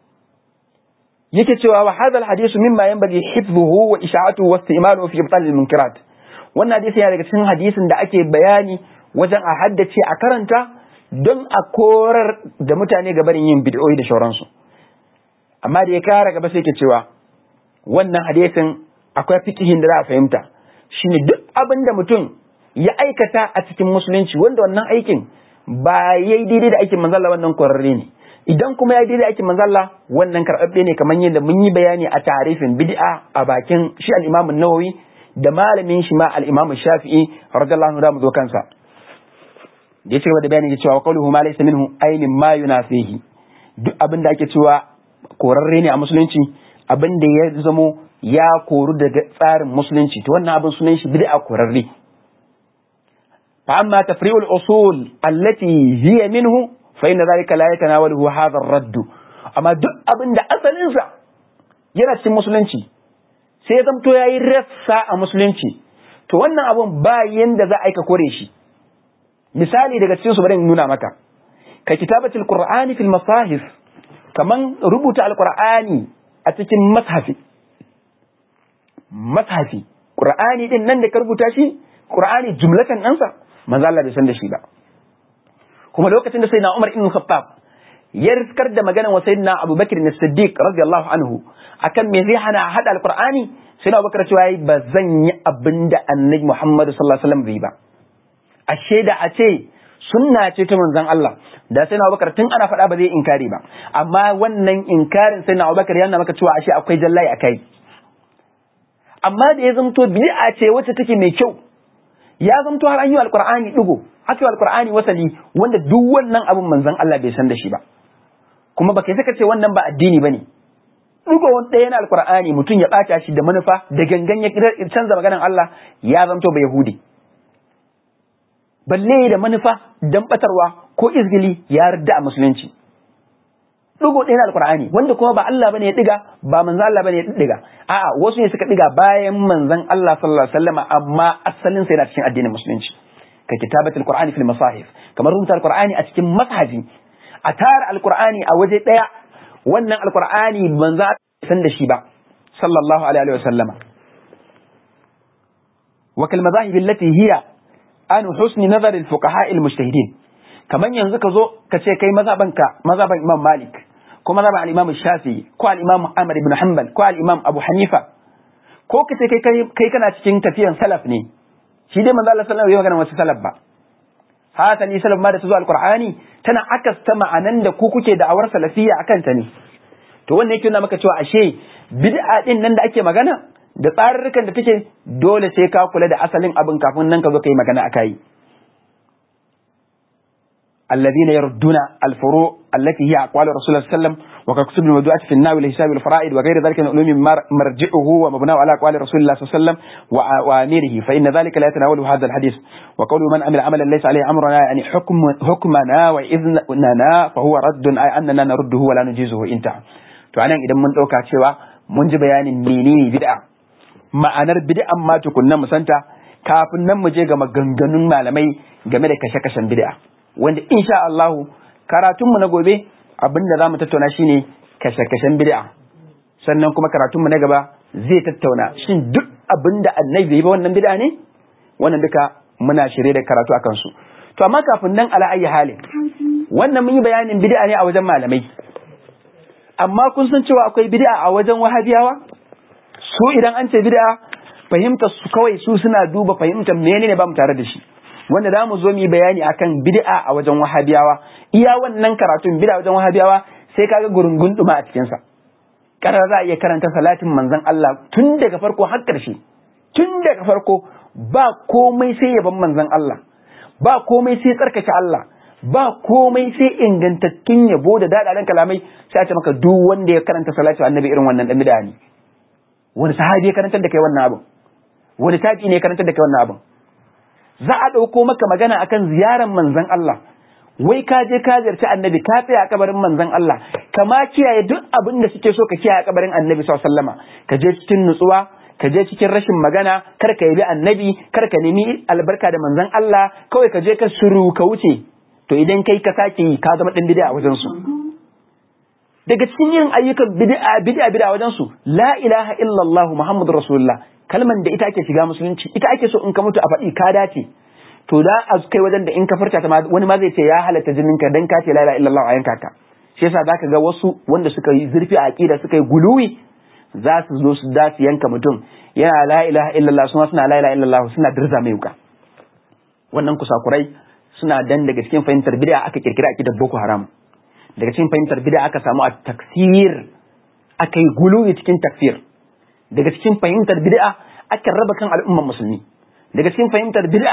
yake cewa wa hadha al-hadith mimma yanbaghi hifdhuhu wa isha'atuhu wa istimaluhu fi ibtal al-munkarat wannan hadisi yana daga cikin hadisin da ake bayani wajen a haddace a karanta don a korar da mutane ga barin yin bid'o'i da shauransu amma da ya kara gaba sai ke cewa wannan hadisin akwai fikihin da za a fahimta shine duk abin da mutum ya aikata a cikin musulunci wanda wannan aikin ba yayi daidai da aikin manzalla wannan kwararre ne idan kuma ya daidai da aikin manzalla wannan karɓaɓɓe ne kamar yadda mun yi bayani a tarifin bid'a a bakin shi al-Imam nawawi da malamin shi ma al-Imam Shafi'i radiyallahu anhu da mu zo kansa da ya ce da bayani ya cewa qawluhu ma laysa minhu ay mimma yunafihi duk abin da ake cewa korarre ne a musulunci abin da ya zamo ya koru daga tsarin musulunci to wannan abin sunan shi bid'a korarre fa amma tafri'ul usul allati hiya minhu fa inna dhalika la yatanawaluhu hadha ar-radd amma duk abin da asalin sa yana cikin musulunci sai ya zamto yayi rassa a musulunci to wannan abun ba yanda za a aika kore shi misali daga cikin su bari in nuna maka ka kitabatul qur'ani fil masahif kaman rubuta alqur'ani a cikin mashafi mashafi qur'ani din nan da ka rubuta shi qur'ani jumlatan ɗansa manzo Allah bai san da shi ba kuma lokacin da sayyidina Umar ibn Khattab ya riskar da maganar wa sayyidina Abu Bakr as-Siddiq radiyallahu anhu akan me zai hana hada alqur'ani sai na Bakar cewa ba zan yi abinda Annabi Muhammad sallallahu alaihi wasallam bai ba ashe da a ce sunna ce ta manzon Allah da sai na Abubakar tun ana faɗa ba zai inkari ba amma wannan inkarin sai na Abubakar yana maka cewa ashe akwai jallai akai amma da ya zamto bid'a ce wacce take mai kyau ya zamto har an yi alqur'ani digo aka yi alqur'ani wasali wanda duk wannan abin manzon Allah bai san da shi ba kuma baka saka ce wannan ba addini bane digo wani ɗaya na alqur'ani mutum ya ɓata shi da manufa da gangan ya canza maganar Allah ya zamto ba yahudi balle da manufa dan batarwa ko izgili ya yarda a musulunci Ɗigo ɗaya na alkur'ani wanda kuma ba Allah bane ya ɗiga ba manzan Allah bane ya ɗiga a'a wasu ne suka ɗiga bayan manzan Allah sallallahu alaihi wasallam amma asalin sa yana cikin addinin musulunci ka kitabatul qur'ani fil masahif kamar rubuta alkur'ani a cikin mashafi a tara alkur'ani a waje ɗaya wannan alkur'ani manzan san da shi ba sallallahu alaihi wasallama wa kal madahib allati hiya an husni nazar al fuqaha al mujtahidin kaman yanzu ka zo ka ce kai mazabanka mazaban imam malik ko mazaban al imam shafi ko al imam ahmad ibn hanbal ko al imam abu hanifa ko ka ce kai kai kana cikin tafiyan salaf ne shi dai manzo Allah sallallahu alaihi wasallam wasu salaf ba hasali salaf ma da su zo alqur'ani tana akasta ma'anan da ku kuke da awar salafiyya akan ta ne to wannan yake nuna maka cewa ashe bid'a din nan da ake magana da tsarurrukan da take dole sai ka kula da asalin abin kafin nan ka zo ka yi magana a kai. الذين يردون الفروع التي هي أقوال رسول الله صلى الله عليه وسلم وككتب الموضوعات في الناوي لحساب الفرائض وغير ذلك من علوم مرجعه ومبناه على أقوال رسول الله صلى الله عليه وسلم وأميره فإن ذلك لا يتناول هذا الحديث وقول من عمل عملا ليس عليه أمرنا يعني حكم حكمنا وإذننا فهو رد أي أننا نرده ولا نجيزه انتهى to anan idan mun ɗauka cewa mun ji bayanin menene bid'a ma'anar bid'an ma tukunna mu santa kafin nan mu je ga maganganun malamai game da kashe-kashen bid'a wanda insha Allah karatun mu na gobe abinda zamu tattauna shine kashe-kashen bid'a sannan kuma karatun mu na gaba zai tattauna shin duk abinda annabi bai ba wannan bid'a ne wannan duka muna shirye da karatu akan su to amma kafin nan ala ayi halin wannan mun yi bayanin bid'a ne a wajen malamai amma kun san cewa akwai bid'a a wajen wahabiyawa su idan an ce bid'a fahimtar su kawai su suna duba fahimtar menene ba mu tare da shi wanda za mu zo mu yi bayani akan bid'a a wajen wahabiyawa iya wannan karatun bid'a wajen wahabiyawa sai kaga gurungun duma a cikin sa karar za a iya karanta salatin manzon Allah tun daga farko har ƙarshe tun daga farko ba komai sai yaban manzon Allah ba komai sai tsarkake Allah ba komai sai ingantattun yabo da daɗaɗen kalamai sai a ce maka duk wanda ya karanta salatu annabi irin wannan dan bid'a ne wani sahabi ya karantar da kai wannan abin wani tabi ne ya karantar da kai wannan abin za a ɗauko maka magana akan ziyarar manzon Allah wai ka je ka ziyarci annabi ka tsaya a kabarin manzon Allah kama kiyaye duk abin da suke so ka kiyaye a kabarin annabi sallallahu alaihi wasallama ka je cikin nutsuwa ka je cikin rashin magana kar ka yabi annabi kar ka nemi albarka da manzon Allah kawai ka je ka suru ka wuce to idan kai ka sake yi ka zama dan bid'a a wajen su daga cikin yin ayyukan bid'a bid'a bid'a wajen su la ilaha illallah muhammadur rasulullah kalman da ita ake shiga musulunci ita ake so in ka mutu a faɗi ka dace to da a kai wajen da in ka furta ta wani ma zai ce ya halatta jinin ka dan ka ce la ilaha illallah a yanka ka shi yasa zaka ga wasu wanda suka yi zurfi a aqida suka yi guluwi za su zo su da su yanka mutum yana la ilaha illallah suna suna la ilaha illallah suna dirza mai wuka wannan kusakurai suna dan daga cikin fahimtar bid'a aka kirkira akidar boko haram daga cikin fahimtar bid'a aka samu a taksir aka yi guluwi cikin takfir daga cikin fahimtar bid'a aka raba kan al'umman musulmi daga cikin fahimtar bid'a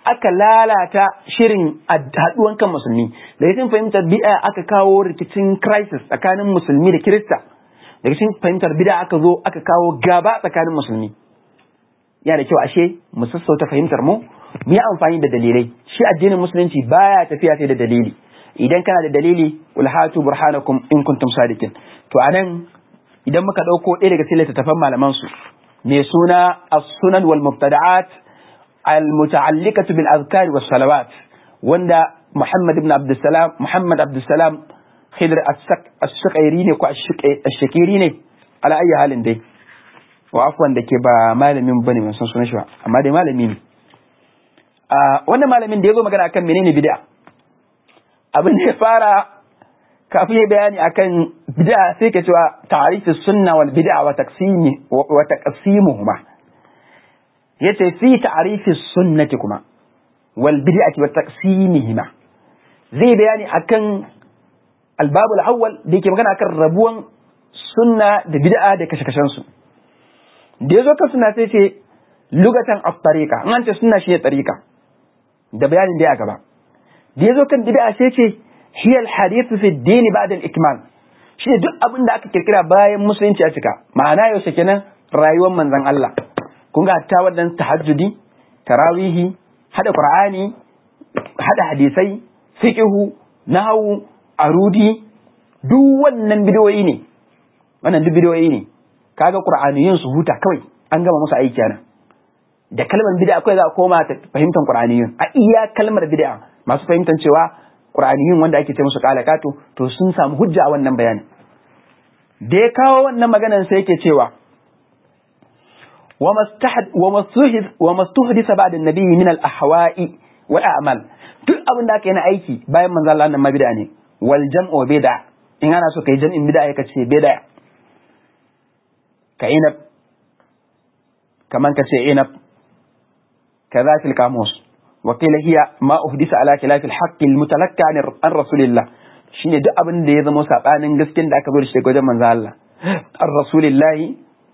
aka lalata shirin haɗuwan kan musulmi daga cikin fahimtar bid'a aka kawo rikicin crisis tsakanin musulmi da kirista daga cikin fahimtar bid'a aka zo aka kawo gaba tsakanin musulmi yana da kyau ashe mu sassauta fahimtar mu mu yi amfani da dalilai shi addinin musulunci baya tafiya sai da dalili idan kana da dalili wal hatu burhanakum in kuntum sadiqin to anan idan muka dauko ɗaya daga cikin littattafan malaman su mai suna as-sunan wal mubtada'at al-muta'alliqatu bil azkar was salawat wanda Muhammad ibn Abdussalam Muhammad Abdussalam Khidr as-Shaqairi ne ko ash-Shakiri ne ala ayi halin dai wa afwan da ke ba malamin bane ban san sunan shi ba amma dai malami ne wannan malamin da ya zo magana akan menene bid'a abin da ya fara kafin ya bayani akan bid'a sai ka cewa ta'rifus sunna wal bid'a wa taqsimi wa taqsimuhuma yace fi ta'rifis sunnati kuma wal bid'ati wa taqsimihima zai bayani akan albabul awwal da yake magana akan rabuwan sunna da bid'a da kashe-kashen su da yazo kan sunna sai ce lugatan at-tariqa an ce sunna shi ne tariqa da bayanin da ya gaba da yazo kan bid'a sai ce hiya al-hadith fi ad-din ba'da al-ikmal shi duk abin da aka kirkira bayan musulunci ya cika ma'ana yau kenan rayuwar manzon Allah kun ga ta wannan tahajjudi tarawihi hada qur'ani hada hadisai fiqhu nahwu arudi duk wannan bidiyoyi ne wannan duk bidiyoyi ne kaga qur'aniyun su huta kawai an gama musu aiki nan da kalmar bid'a kawai za a koma ta fahimtar qur'aniyun a iya kalmar bid'a masu fahimtar cewa qur'aniyun wanda ake ce musu kalakatu to sun samu hujja a wannan bayani da ya kawo wannan maganar sai yake cewa وما استحدث بعد النبي من الأحواء والأعمال duk abin da aka yi na aiki bayan manzo Allah nan ma bid'a ne wal jam'u bid'a in ana so kai jam'in bid'a ya kace bid'a ka inab kaman kace inab kaza fil kamus wa qila hiya ma uhdisa ala khilaf al haqq al mutalakka an rasulillah shine duk abin da ya zama sabanin gaskiyar da aka zo da shi daga wajen manzo Allah an rasulillahi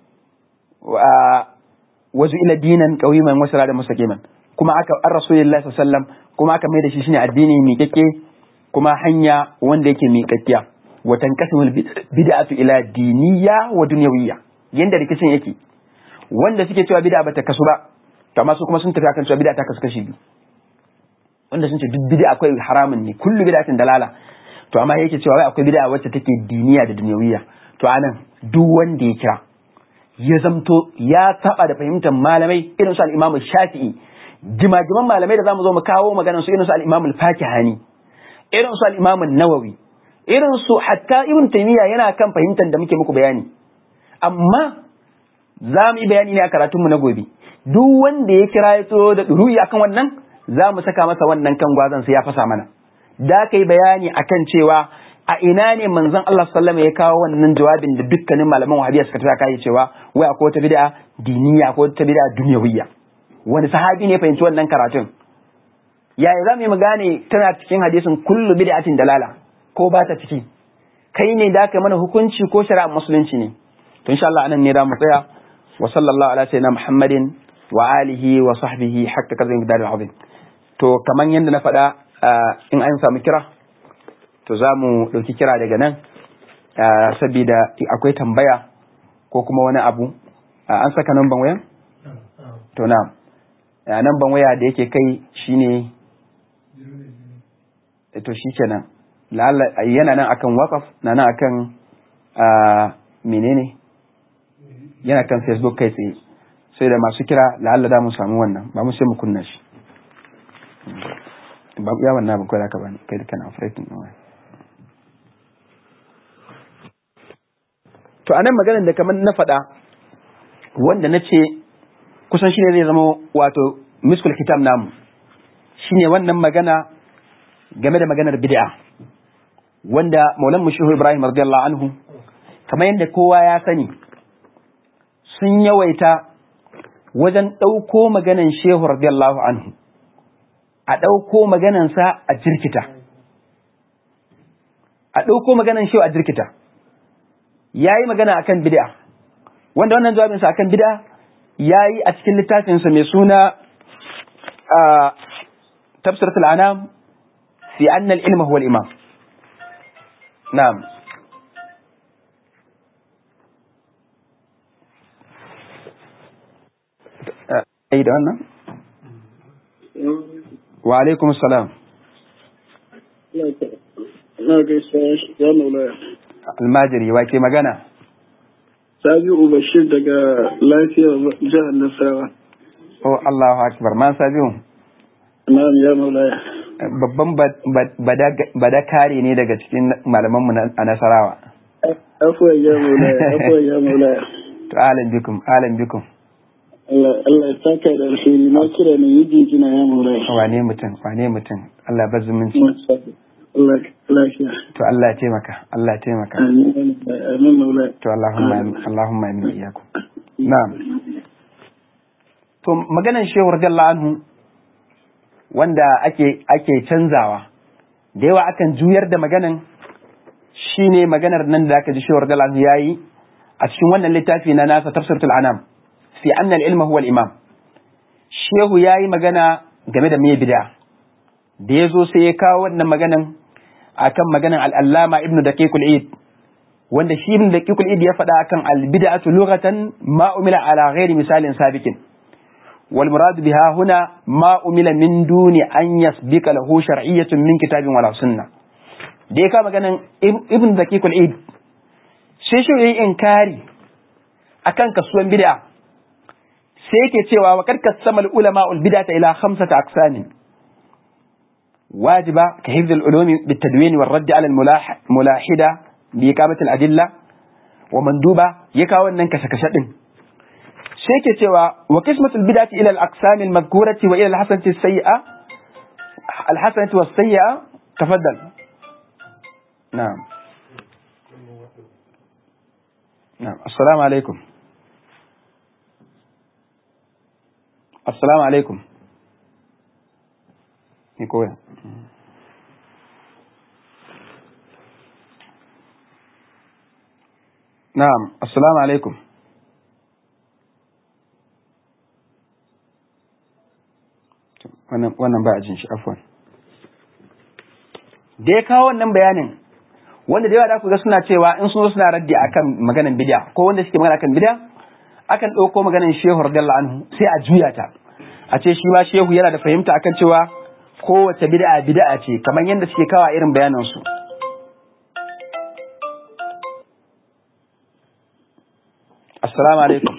wazu ila dinan qawiman wa siratan mustaqiman kuma aka an rasulullahi sallallahu alaihi wasallam kuma aka mai da shi shine addini miƙaƙƙe kuma hanya wanda yake miƙaƙƙiya wa tanqasimul bid'atu ila diniyya wa dunyawiyya yanda rikicin yake wanda suke cewa bid'a bata kasu ba to amma su kuma sun tafi akan cewa bid'a ta kasu kashi biyu wanda sun ce duk bid'a akwai haramun ne kullu bid'atin dalala to amma yake cewa wai akwai bid'a wacce take diniya da dunyawiyya to anan duk wanda ya kira ya zamto ya saba da fahimtar malamai irin su al-Imam Shafi'i jimajiman malamai da zamu zo mu kawo maganar su irin su al-Imam al-Fakihani irin su al-Imam nawawi irin su hatta Ibn Taymiyyah yana kan fahimtar da muke muku bayani amma za mu yi bayani ne a karatun mu na gobe duk wanda ya kira ya tsoro da duruyi akan wannan za mu saka masa wannan kan gwazon sai ya fasa mana da kai bayani akan cewa a ina ne manzon Allah sallama ya kawo wannan jawabin da dukkanin malaman wahabiya suka tsaka kai cewa wai akwai wata bid'a diniya akwai wata bid'a dunyawiyya wani sahabi ne fahimci wannan karatun yaya za mu yi gane tana cikin hadisin kullu bid'atin dalala ko ba ta ciki kai ne da ka mana hukunci ko shari'ar musulunci ne to insha Allah anan ne da mu tsaya wa sallallahu ala sayyidina Muhammadin wa alihi wa sahbihi hakka kazin bidal azim to kaman yanda na faɗa in an samu kira to za mu ɗauki kira daga nan saboda akwai tambaya ko kuma wani abu an saka namban wayan? to na namban waya da yake kai shine to shi kenan yana nan akan wakaf na nan akan menene yana kan facebook kai tsaye sai da masu kira la'alla da mu samu wannan ba mu sai mu kunna shi ba ya wannan ba kai da ka bani kai da kana operating din waya to anan maganar da kamar na faɗa wanda na ce kusan shine zai zama wato miskul kitab namu shine wannan magana game da maganar bid'a wanda maulan mushihu ibrahim radiyallahu anhu kamar yadda kowa ya sani sun yawaita wajen ɗauko maganan shehu radiyallahu anhu a ɗauko maganansa a jirkita a ɗauko maganan shehu a jirkita ya yi magana akan bid'a wanda wannan jawabinsa akan bid'a ya yi a cikin littafinsa mai suna tafsiratul anam fi anna al-ilma huwa al-imam na'am ai da wannan wa alaikum salam na gaisa ya maulaya almajiri wa ke magana sabi'u bashir daga lafiyar jihar nasarawa oh Allahu akbar man sabiu na'am ya maulaya babban bada kare ne daga cikin malamanmu a nasarawa afuwan ya maulaya afuwan ya maulaya to alam bikum alam bikum Allah Allah ya saka da alheri na kira ne yi jijina ya maulaya wane mutum wane mutum Allah ba zumunci Allah lafiya to Allah ya taimaka Allah ya taimaka amin amin maulaya to Allahumma amin Allahumma amin wa iyyakum na'am to maganan shehu radiyallahu anhu wanda ake ake canzawa da yawa akan juyar da maganan shine maganar nan da aka ji shehu radiyallahu anhu yayi a cikin wannan littafi na nasa tafsiratul anam fi anna al-ilma huwa al-imam shehu yayi magana game da me bid'a da yazo sai ya kawo wannan maganan akan maganan al-allama ibnu daqiqul id wanda shi ibnu daqiqul id ya faɗa akan al-bid'atu lughatan ma umila ala ghairi misalin sabikin wal murad biha huna ma umila min duni an yasbika lahu shar'iyyatun min kitabin wala sunna da ya kawo maganan ibnu daqiqul id sai shi yayi inkari akan kasuwan bid'a sai yake cewa wa kad kasama ulama ul bid'ata ila khamsati aqsamin wajiba ka hifz al ulumi bit tadwin wal radd ala al mulahida bi iqamati al adilla wa manduba ya kawo wannan kashe kashe din sai yake cewa wa qismatu al bid'ati ila al aqsam al madhkurati wa ila al hasanati as sayyi'a al hasanati was sayyi'a tafaddal na'am na'am assalamu alaikum assalamu alaikum ni koya na'am assalamu alaikum wannan ba a jin shi afwan da ya kawo wannan bayanin wanda da yawa da ku ga suna cewa in sun zo suna raddi akan maganan bid'a ko wanda suke magana akan bid'a akan ɗauko maganin shehu radiyallahu anhu sai a juya ta a ce shi ma shehu yana da fahimta akan cewa kowace bid'a bid'a ce kamar yadda suke kawa irin bayanan su assalamu alaikum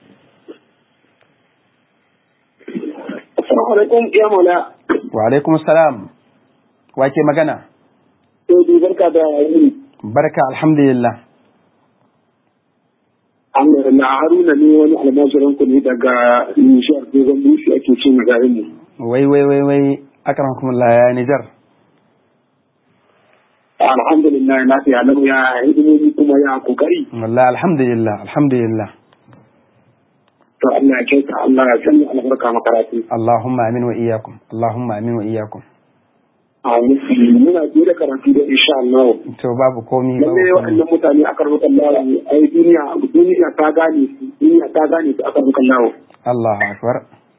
assalamu alaikum ya maula wa alaikum assalam wa ke magana sai barka da yini barka alhamdulillah na haruna ne wani almajiran ku ne daga nishiyar dogon bushi ake ce magarin mu wai wai wai wai akramakumullah ya nijar alhamdulillah na fiya lau ya hidimomi kuma ya kokari wallahi alhamdulillah alhamdulillah to Allah ya kyauta Allah ya sanya albarka makaratu Allahumma amin wa iyyakum Allahumma amin wa iyyakum a nufi muna biyu da karatu da insha Allah to babu komi babu lalle komi waɗannan mutane aka rubuta Allah ai duniya duniya ta gane su duniya ta gane su aka rubuta Allah Allahu akbar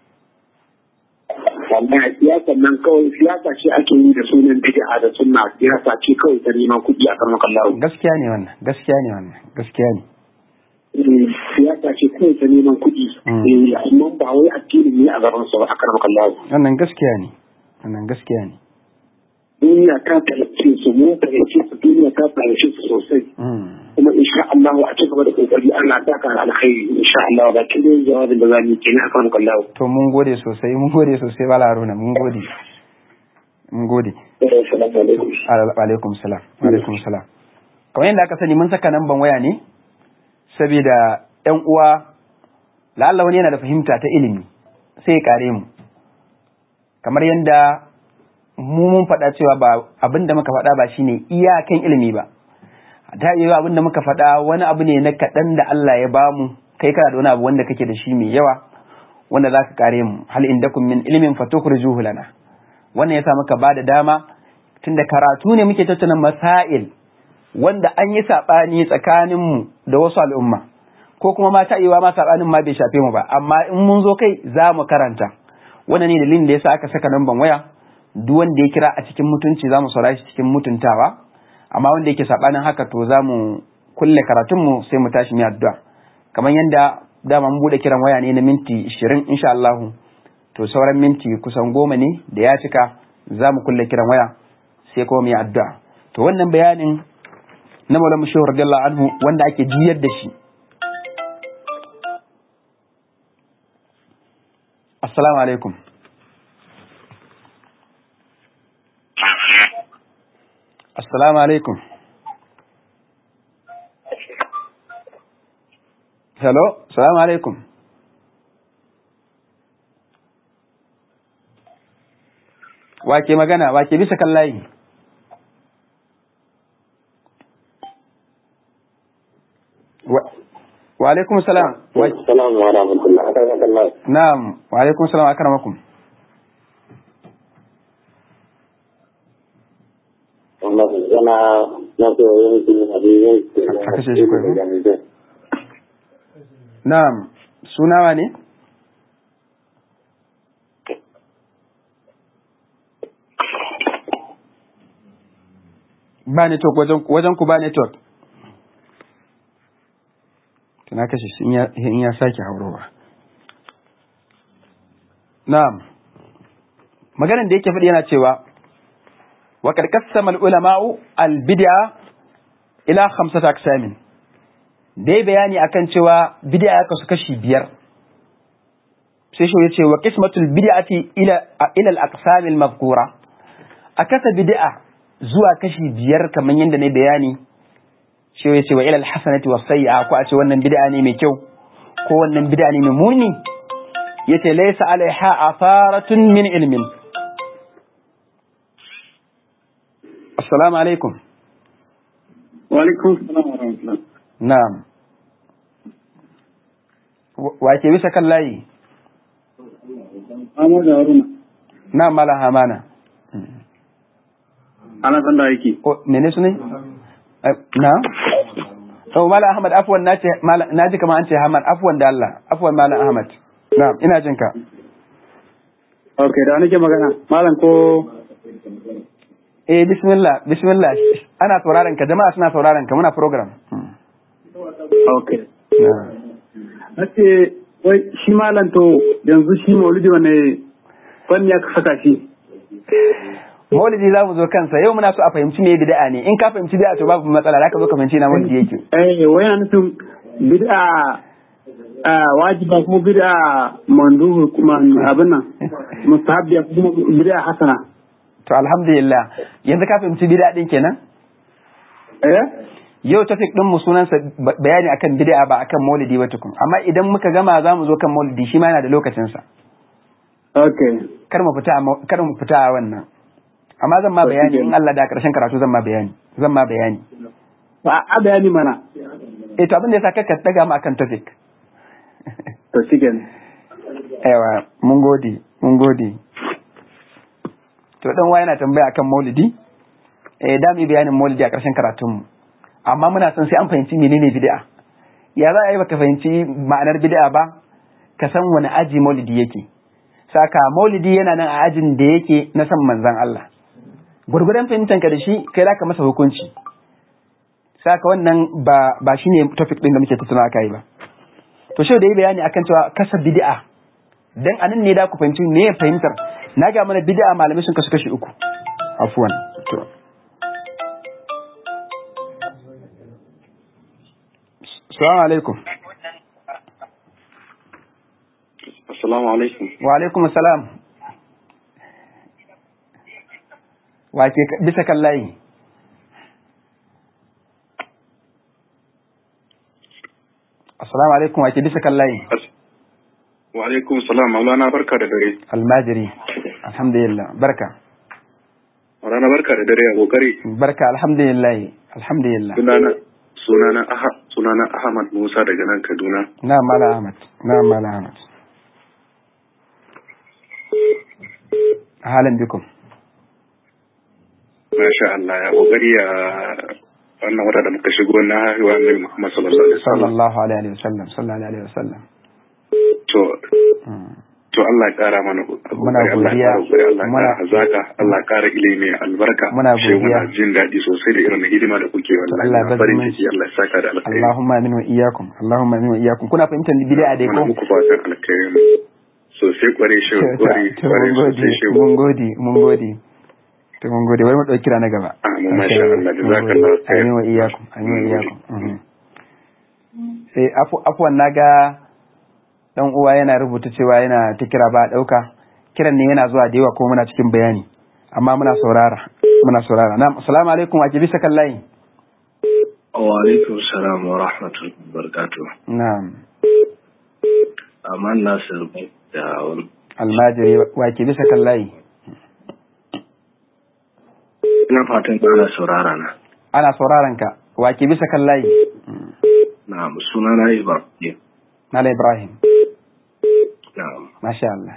wallahi siyasa nan kawai siyasa ce ake yi da sunan bid'a da sunna siyasa ce kawai ta neman kuɗi a karmakan lawo gaskiya ne wannan gaskiya ne wannan gaskiya ne siyasa ce kawai ta neman kuɗi Mm. Eh, amma ba wai addinin ne a gaban su ba a karmakan lawo wannan gaskiya ne wannan gaskiya ne duniya ta fahimce su mun fahimce su duniya ta fahimce su sosai Mm. kuma insha Allah a ci gaba da kokari Allah ta ka alkhairi insha Allah ba kin da jawabin da zamu yi kenan akan kallahu to mun gode sosai mun gode sosai bala haruna mun gode mun gode assalamu alaikum Al- alaikum salam alaikum salam kamar yadda aka sani mun saka namban waya ne saboda yan uwa la'alla wani yana da fahimta ta ilimi sai ya kare mu kamar yadda mu mun faɗa cewa ba abin da muka faɗa ba shine iyakan ilimi ba ta iya abin da muka faɗa wani abu ne na kaɗan da Allah ya bamu kai kana da wani abu wanda kake da shi mai yawa wanda za ka kare mu hal indakum min ilmin fatukhrijuhu lana wannan yasa muka ba da dama tunda karatu ne muke tattauna masail wanda an yi saɓani tsakaninmu da wasu al'umma ko kuma ma ta iya ma saɓanin ma bai shafe mu ba amma in mun zo kai za mu karanta wannan ne dalilin da yasa aka saka namban waya duk wanda ya kira a cikin mutunci za mu saurari shi cikin mutuntawa amma wanda yake sabanin haka to za mu kulle karatunmu sai mu tashi mu addu'a kamar yadda dama mun bude kiran waya ne na minti 20 insha Allah to sauran minti kusan goma ne da ya cika za mu kulle kiran waya sai kuma mu yi addu'a to wannan bayanin na Maulana Shehu radiyallahu anhu wanda ake jiyar da shi Assalamu alaikum Assalamu alaikum Hello, assalamu alaikum Wake magana, wake bisa kan layi wa alaikum salam Assalamu wa rahmatullah. Akramakallah. na'am wa alaikum salam akramakum Wannan yana na so yanki abin A kashe shi kawai, ko? na'am sunawa ne ba network wajen wajen ku ba network tana kashe shi in ya- in ya sake haurowa na'am maganar da yake faɗi yana cewa wa qad qassama al-ulama'u al-bid'a ila khamsati aqsamin dai bayani akan cewa bid'a ya kasu kashi biyar sai shi yace wa qismatul bid'ati ila ila al-aqsam al-mazkura akasa bid'a zuwa kashi biyar kamar yadda ne bayani shi yace wa ila al-hasanati was sayyi'a ko a ce wannan bid'a ne mai kyau ko wannan bid'a ne mai muni yace laysa alaiha atharatun min ilmin assalamu alaikum Wa alaikum salam wa rahmatullah. na'am Wa- wa ke bisa kan layi Ahmad da Haruna. na mala hamana Ana san da yake. o mene su ne Eh, na oh mala ahmad afwan nace mala naji kamar an ce ahmad afwan da Allah afwan mala ahmad na'am ina jin ka Ok, da nake magana. Malam ko eh bismillah bismillah ana sauraron ka jama'a suna sauraron ka muna program Hmm. Ok. Na'am. Nace wai shi malam to yanzu shi maulidi wane fanni ya saka shi. maulidi za mu zo kansa yau muna so a fahimci me bid'a ne in ka fahimci bid'a to babu matsala za ka zo ka fahimci na maulidi yake Eh, wai yana nufin bid'a ah, wajiba kuma bid'a manduhu kuma abin nan mustahabbiya kuma bid'a hasana. to alhamdulillah yanzu ka fahimci bid'a din kenan Eh? yau topic din mu sunansa ba- bayani akan bid'a ba akan maulidi ba tukun amma idan muka gama za mu zo kan maulidi shi ma yana da lokacin sa Ok. kar mu fita a mau- kar mu fita a wannan amma zan ma bayani in Allah da karshen karatu zan ma bayani zan ma bayani Ba a bayani mana. eh to abin da yasa kakka daga mu akan topic To shi kenan. aiwa mun gode mun gode to dan wa yana tambaya akan maulidi eh da mu yi bayanin maulidi a karshen karatun mu amma muna son sai an fahimci menene bid'a ya za a yi baka fahimci ma'anar bid'a ba ka san wani aji maulidi yake saka maulidi yana nan a ajin da yake na san manzon Allah gurgurdan fahimtar ka da shi kai za ka masa hukunci saka wannan ba ba shine topic din da muke tattauna kai ba to shi da yi bayani akan cewa kasa bid'a dan anan ne da ku fahimci me ya fahimtar na ga mana bid'a malamai sun kasu kashi uku afwan to Assalamu alaikum. Assalamu alaikum. Wa alaikum assalam. Wa ke ka- bisa kan layi? Assalamu alaikum wa ke bisa kan layi? Wa alaikum salam Maulana barka da dare. Almajiri. Alhamdulillah. Barka. Maulana barka da dare a kokari. Barka alhamdulillah. Alhamdulillah. Sunana sunana Aha sunana Ahmad Musa daga nan Kaduna. Na Mala Ahmad. Na Mala Ahmad. Halin bikum. Masha Allah ya kokari ya wannan wata da muka shigo na haihuwa Annabi Muhammad sallallahu alaihi wasallam. Sallallahu alaihi wa sallam. Sallallahu alaihi wa sallam. To Mm. to Allah ya kara mana Muna godiya. Allah ya Muna- kara hazaka Allah ya kara ilimi albarka Muna Shehu, godiya. muna jin daɗi sosai da irin hidima da kuke wallahi Allah ya na bar farin zumunci. ciki Allah ya saka da alkhairi Allahumma amin wa iyyakum Allahumma amin wa iyyakum kuna fahimtar bid'a dai muna ko muku fatan alkhairi sosai kware shi kware to kware mun gode sosai shehu mun gode mun gode to mun gode bari mu dauki kira na gaba Ah, mu masha Allah, jazakallahu khair. amin wa iyyakum amin wa Mun gode. iyyakum mhm. sai afu afwan naga dan uwa yana rubuta cewa yana ta kira ba a dauka kiran ne yana zuwa da yawa ko muna cikin bayani amma muna saurara muna saurara na'am assalamu alaikum wa ke bisa kan layi Wa alaikum salam wa rahmatullahi wa barakatuh. na'am Aman Nasir bai da wani. almajiri wa ke bisa kan layi Ina fatan ana saurara na. ana sauraron ka wa ke bisa kan layi Na sunana Ibrahim. Mala Ibrahim Na masha Allah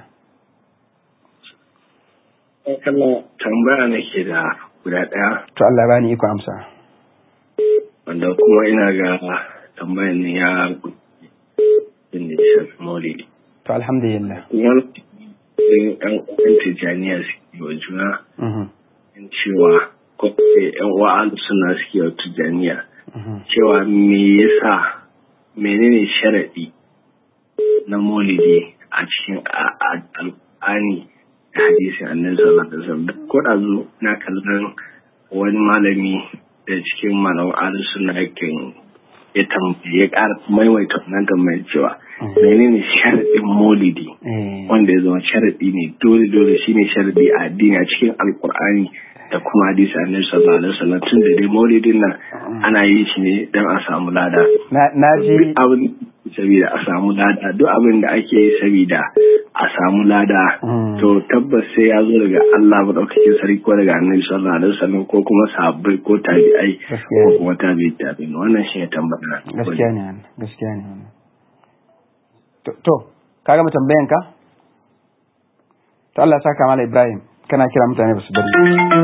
tambaya nake da guda ɗaya to Allah bani iko amsa wanda kuma ina ga tambayan ne ya inda ya shafi maulidi. to alhamdulillah Wani ɗin ‘yan uwan Tijjaniya suke wa juna mhm in cewa ko ‘yan uwa suna suke wa Tijjaniya mhm cewa me yasa menene sharaɗi na maulidi a cikin a- a- alƙur'ani da hadisin annabi sallallahu alaihi wasallam ko da zo na kallon wani malami da cikin malaman ahlus sunna yake ya tambaye ya ƙara maimaita wannan tambayar cewa menene sharaɗin maulidi eh wanda ya zama sharaɗi ne dole dole shine sharaɗi a addini a cikin alkur'ani da kuma hadisi annabi sallallahu alaihi wasallam tun da dai maulidin nan ana yin shi ne don a samu lada na na ji duk abin saboda a samu lada duk abin da ake yi saboda a samu lada Mm. to tabbas sai ya zo daga Allah madaukakin sarki ko daga annabi sallallahu alaihi wasallam ko kuma sahabbai ko tabi'ai Gaskiya. ko kuma tabi'i tabi'in wannan shi ne tambaya gaskiya ne wannan gaskiya ne wannan to to ka gama tambayan ka to Allah ya saka mala Ibrahim kana kira mutane ba su bari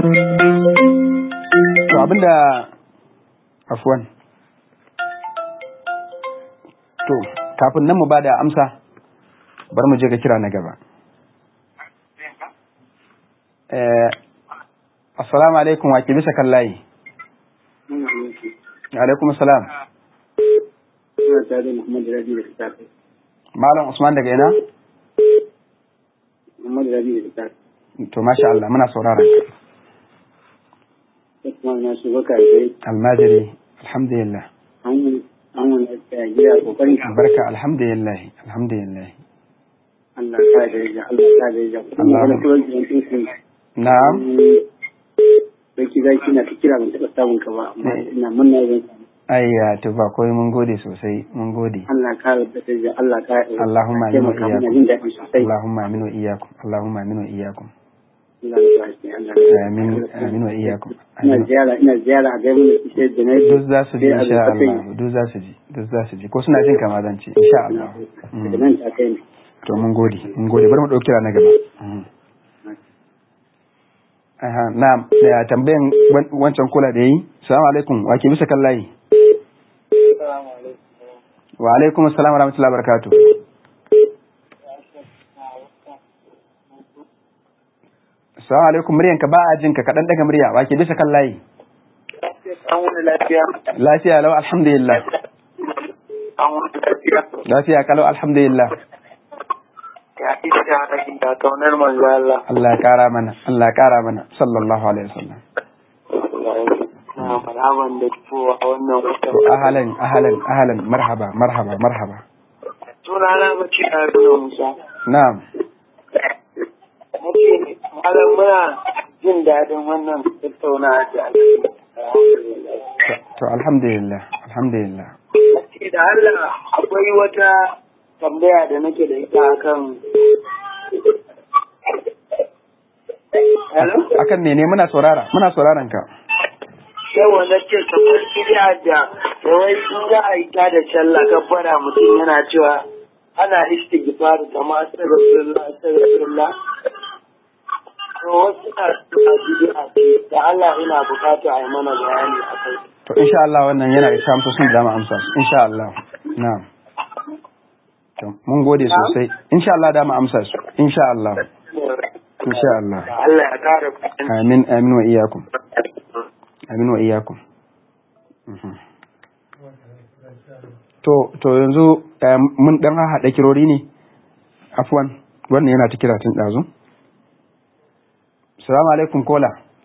to abinda afwan to kafin nan mu bada amsa bar mu je ga kira na gaba eh assalamu alaikum wa ke bisa kan layi alaikum assalam Ina tare da Muhammad Rabi da Fitafi. malam usman daga ina Muhammad Rabi da Fitafi. to masha Allah muna sauraron ka Sai kuma na su baka da almajiri alhamdulillah an an wani lafiya gida kokarin ka. barka alhamdulillah alhamdulillah Allah ka da ya Allah ka da ya. Kuma Allah. wani turanci yankin sun na'am Sarki zaki na ta kira ban taɓa samun ka ba amma ina munna zan samu. ayya to ba koi mun gode sosai mun gode Allah ka da ta ya Allah ka Allahumma amin wa taimaka mana iyyakum. jin daɗi sosai. Allahumma amin wa iyyakum Allahumma amin wa iyyakum Allah ya ba shi Allah. amin amin wa iyyakum Ina Amin. ziyara ina ziyara a gaban da suke da na duk za su ji sai a insha zo ta kai. Allah duk za su ji duk za su ji ko suna jin kama zan ce insha Allah daga nan ta kai ne. to mun gode mun gode bari mu dauki na gaba Mm. aha na'am da tambayan wan- wancan kula da yayi assalamu alaikum wa ke bisa kan layi wa alaikum assalam wa rahmatullahi wa barakatuh assalamu alaikum muryanka ba a jinka kaɗan daga murya wa ke bisa kan layi an wani lafiya lafiya lau alhamdulillah an wani lafiya lafiya kalau alhamdulillah ya isha na da kaunar manzo Allah Allah ya kara mana Allah ya kara mana sallallahu alaihi wasallam na marhaban da kowa a wannan watan to ahalan ahalan ahalan marhaba marhaba marhaba sunana mace na nuna musa na'am nake malam muna jin daɗin wannan tattaunawa da ake To- to alhamdulillah alhamdulillah Ake da Allah akwai wata tambaya da nake da ita akan Hello? akan mene muna saurara muna sauraron ka yawa na ce kamar bid'a da wai in za a yi ta da sallah kabbara mutum yana cewa ana istighfar kamar astaghfirullah astaghfirullah to wasu na suna bid'a ce da Allah ina bukata a yi mana bayani a kai to insha Allah wannan yana da amsa sun da mu amsa su insha Allah na'am to mun gode sosai insha Allah da mu amsa su insha Allah insha Allah Allah ya kare ku. amin amin wa iyakum amin wa iyakum Mhm. to to yanzu eh, mun dan haɗa kirori ne afwan wannan yana ta kira tun ɗazu salamu alaikum kola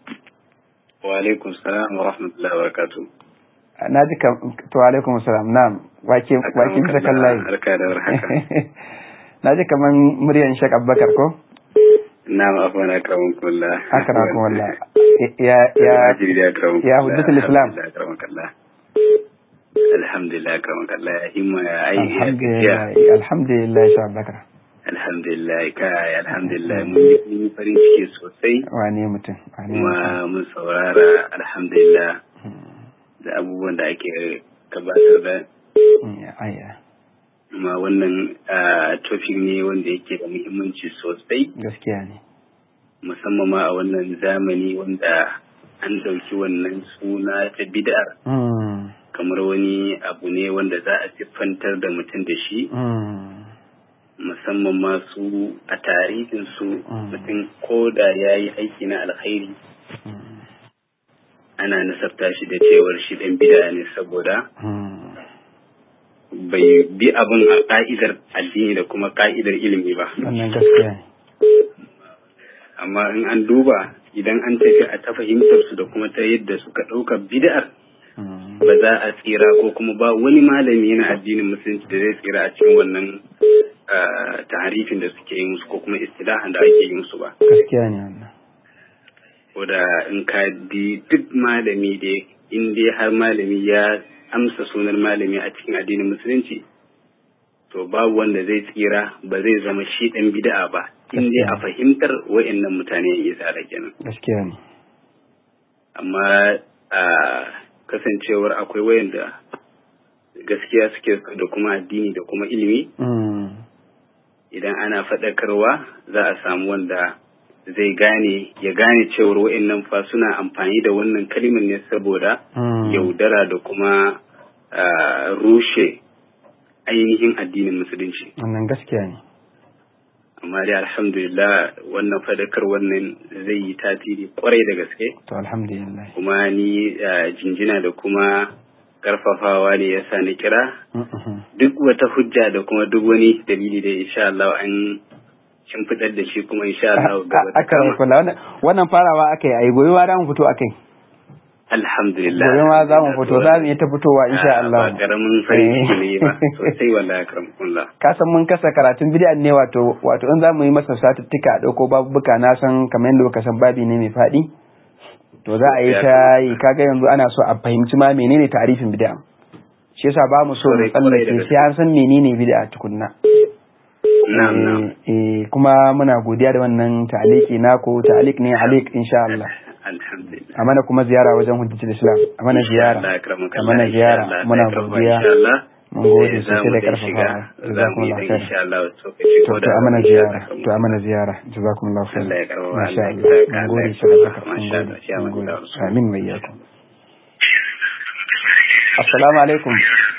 wa alaikum salam wa rahmatullahi wa barakatuh na ji kam to alaikum salam na'am wake wake bisa kan layi barka da warhaka na ji kaman muryan shek abubakar ko na'am afwan akramun kullah akrakum wallah ya ya ajiri da akramun ya hujjatul islam akramun kullah alhamdulillah akramun kullah ya himma ya aiki ya alhamdulillah gajiya alhamdulillah shek abubakar alhamdulillah kai alhamdulillah mun yi mun yi farin ciki sosai wane mutum wane mutum kuma mun saurara alhamdulillah da abubuwan da ake gabatar da Mm, aya kuma wannan ah, topic ne wanda yake da muhimmanci sosai gaskiya ne musamman ma a wannan zamani wanda an ɗauki wannan suna ta bid'ar Mm, kamar wani abu ne wanda za a siffantar da mutum da shi mm, musamman ma su a tarihin su Mm. mutum ko da ya yi aiki na alkhairi mm, ana nasabta shi da cewar shi ɗan bid'a ne saboda mm. bai bi abin a ka'idar addini da kuma ka'idar ilimi ba wannan gaskiya ne amma in an duba idan an tafi a ta fahimtar su da kuma ta yadda suka ɗauka bid'ar Mm, ba za a tsira ko kuma ba wani malami na addinin musulunci da zai tsira a cikin wannan ah, taharifin da suke yi musu ko kuma istilahan da ake yi musu ba gaskiya ne wannan ko da in ka bi duk malami da in dai har malami ya amsa sunan malami a cikin addinin musulunci to babu wanda zai tsira ba zai zama shi ɗan bid'a ba in dai a fahimtar wa'annan mutane ya tsara kenan gaskiya ne amma a kasancewar akwai wayanda gaskiya suke so da kuma addini da kuma ilimi Mm, idan ana faɗakarwa za a samu wanda zai gane ya gane cewar wa'annan fa suna amfani da wannan kalimar ne saboda mm, yaudara da kuma ah, rushe ainihin addinin musulunci wannan gaskiya ne amma dai alhamdulillah wannan faɗakar wannan zai yi tasiri kwarai da gaske to alhamdulillah kuma ni ah, jinjina da kuma karfafawa ne ya sa ni kira Mm, mhm. duk wata hujja da kuma duk wani dalili da insha Allah an shimfiɗar da shi kuma insha Allah gaba ta aka kama kula wannan wannan farawa aka yi ai gobe ma za mu fito akai alhamdulillah gobe ma za mu fito za mu yi ta fitowa insha Ah, Allah ba karamin farin ciki ne ba sosai wallahi karamkullah ka san mun kasa karatun bid'a ne wato wato in za mu yi masa satuttuka a dauko babuka na san kamar yadda ka san babi ne mai faɗi to za a yi ta yi kaga yanzu ana so a fahimci ma menene tarifin bid'a shi yasa ba mu so mu Kwarai, kwarai da tsallake sai an san menene bid'a tukunna na'am na'am Eh, eh, kuma muna godiya da wannan ta'aliki nako ta'alik ne alik insha Allah alhamdulillah a mana kuma ziyara wajen hujjatul islam a mana ziyara Allah ya karamuka a mana ziyara muna godiya insha Allah mun gode Eh, za sosai mu da dai shiga, karfafawa za mu yi jazakumullahu dan khair insha Allah tsokaci to ko to da a mana insha ziyara Allah. to a mana ziyara jazakumullahu khair Allah ya karfafa, masha Allah ya Allah saka, mun Allah gode ya shi da karfafa, baka mun masha Allah, gode ya mun manzo gode Allah. amin wa iyyakum assalamu alaikum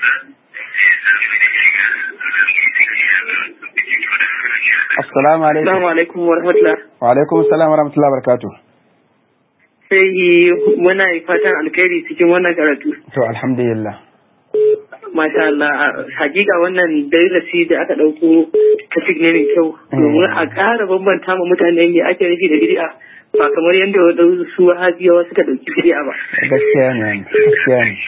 assalamu alaikum Assalamu alaikum wa rahmatullah. wa alaikum assalam wa rahmatullahi wa barakatuh Sai muna yi fatan alkhairi cikin wannan karatu. to alhamdulillah Masha Allah, hakika wannan darasi da aka ɗauko tafik ne mai kyau. Domin a ƙara bambanta ma mutane me ake nufi da bid'a ba kamar yadda waɗansu wahabiyawa suka ɗauki bid'a ba. gaskiya ne gaskiya ne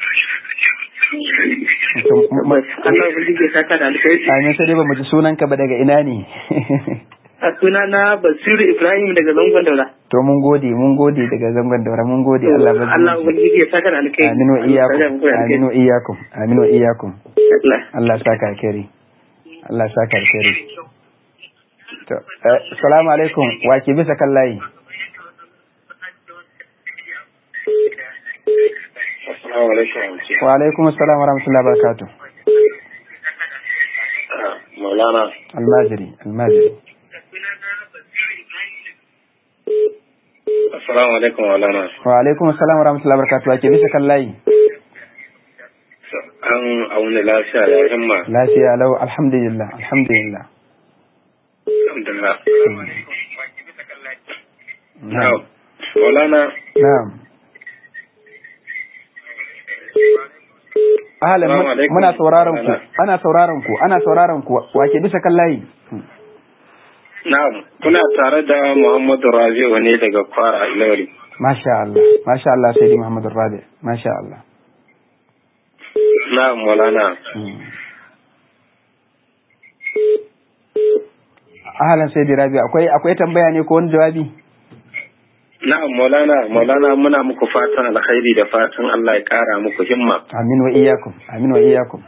To, m- m- Allah ubangiji ya saka da alkhairi. Amin sai dai ba mu ji sunanka ba daga ina ne. A suna na Basiru Ibrahim daga Zangon Daura. To mun gode mun gode daga zangon daura mun gode Allah ba Allah ubangiji ya saka da alkhairi. Amin wa iyakum Allah ya saka da amin wa iyakum amin wa iyakum alkhairi. Allah ya saka alkhairi Allah ya saka alkhairi To eh, assalamu alaikum wa ke bisa kan layi Assalamu alaikum. Wa alaikum assalam wa rahmatullahi wa barakatuh Maulana. Almajiri almajiri Assalamu alaikum Maulana. Wa alaikum assalam wa rahmatullahi wa barakatuh wa ke bisa kan layi an auna lafiya ya himma lafiya lau alhamdulillah alhamdulillah alhamdulillah na'am Maulana na'am Ahlan Assalamu alaikum. muna sauraron ku ana sauraron ku ana sauraron ku wake bisa kan layi na'am kuna tare da Muhammadu Rabi'u ne daga Kwara Ilori masha Allah masha Allah sai Muhammad Rabi masha Allah na'am Maulana Mm. Ahlan sai Rabi akwai akwai tambaya ne ko wani jawabi na'am Maulana Maulana muna muku fatan alkhairi da fatan Allah ya kara muku himma amin wa iyyakum amin wa iyyakum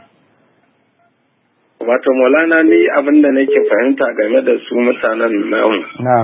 wato Maulana ni abin da nake fahimta game da su mutanen namu na'am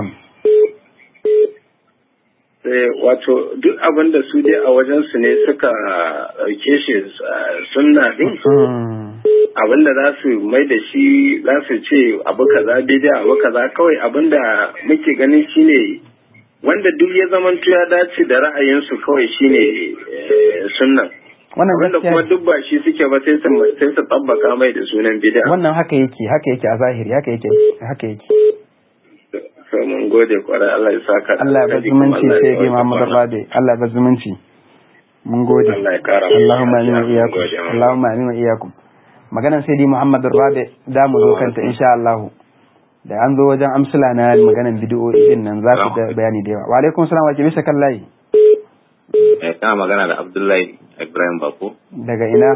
Eh, wato duk abin da su dai a wajen su ne suka ɗauke shi eh, sunna din Mm. abin da za su mai da shi za su ce abu kaza bidiya abu kaza kawai abin da muke ganin shine wanda duk ya zamanto ya dace da ra'ayinsu kawai shine eh, sunnan wannan wanda gaskiya kuma ne. duk ba shi suke ba sai su sai su tabbaka mai da sunan bidiya wannan haka yake haka yake a zahiri haka yake haka yake so mun gode kwarai Allah ya saka da Allah ya bar alkhairi, kuma zumunci Allah ya sai ga tsawaita Muhammad kwana. Rabi Allah ya bar zumunci mun gode Allah ya kara mu Allahumma amin wa lafiya, mun iyyakum gode, mun Allahumma amin wa iyyakum maganan sai dai Muhammad Rabi da mu zo kanta insha Allah da an zo wajen amsala na maganan bid'o'i din nan za ku da bayani da yawa wa alaikum salam wa ke bisa kan layi Eh, kana magana da Abdullahi Ibrahim Bako daga ina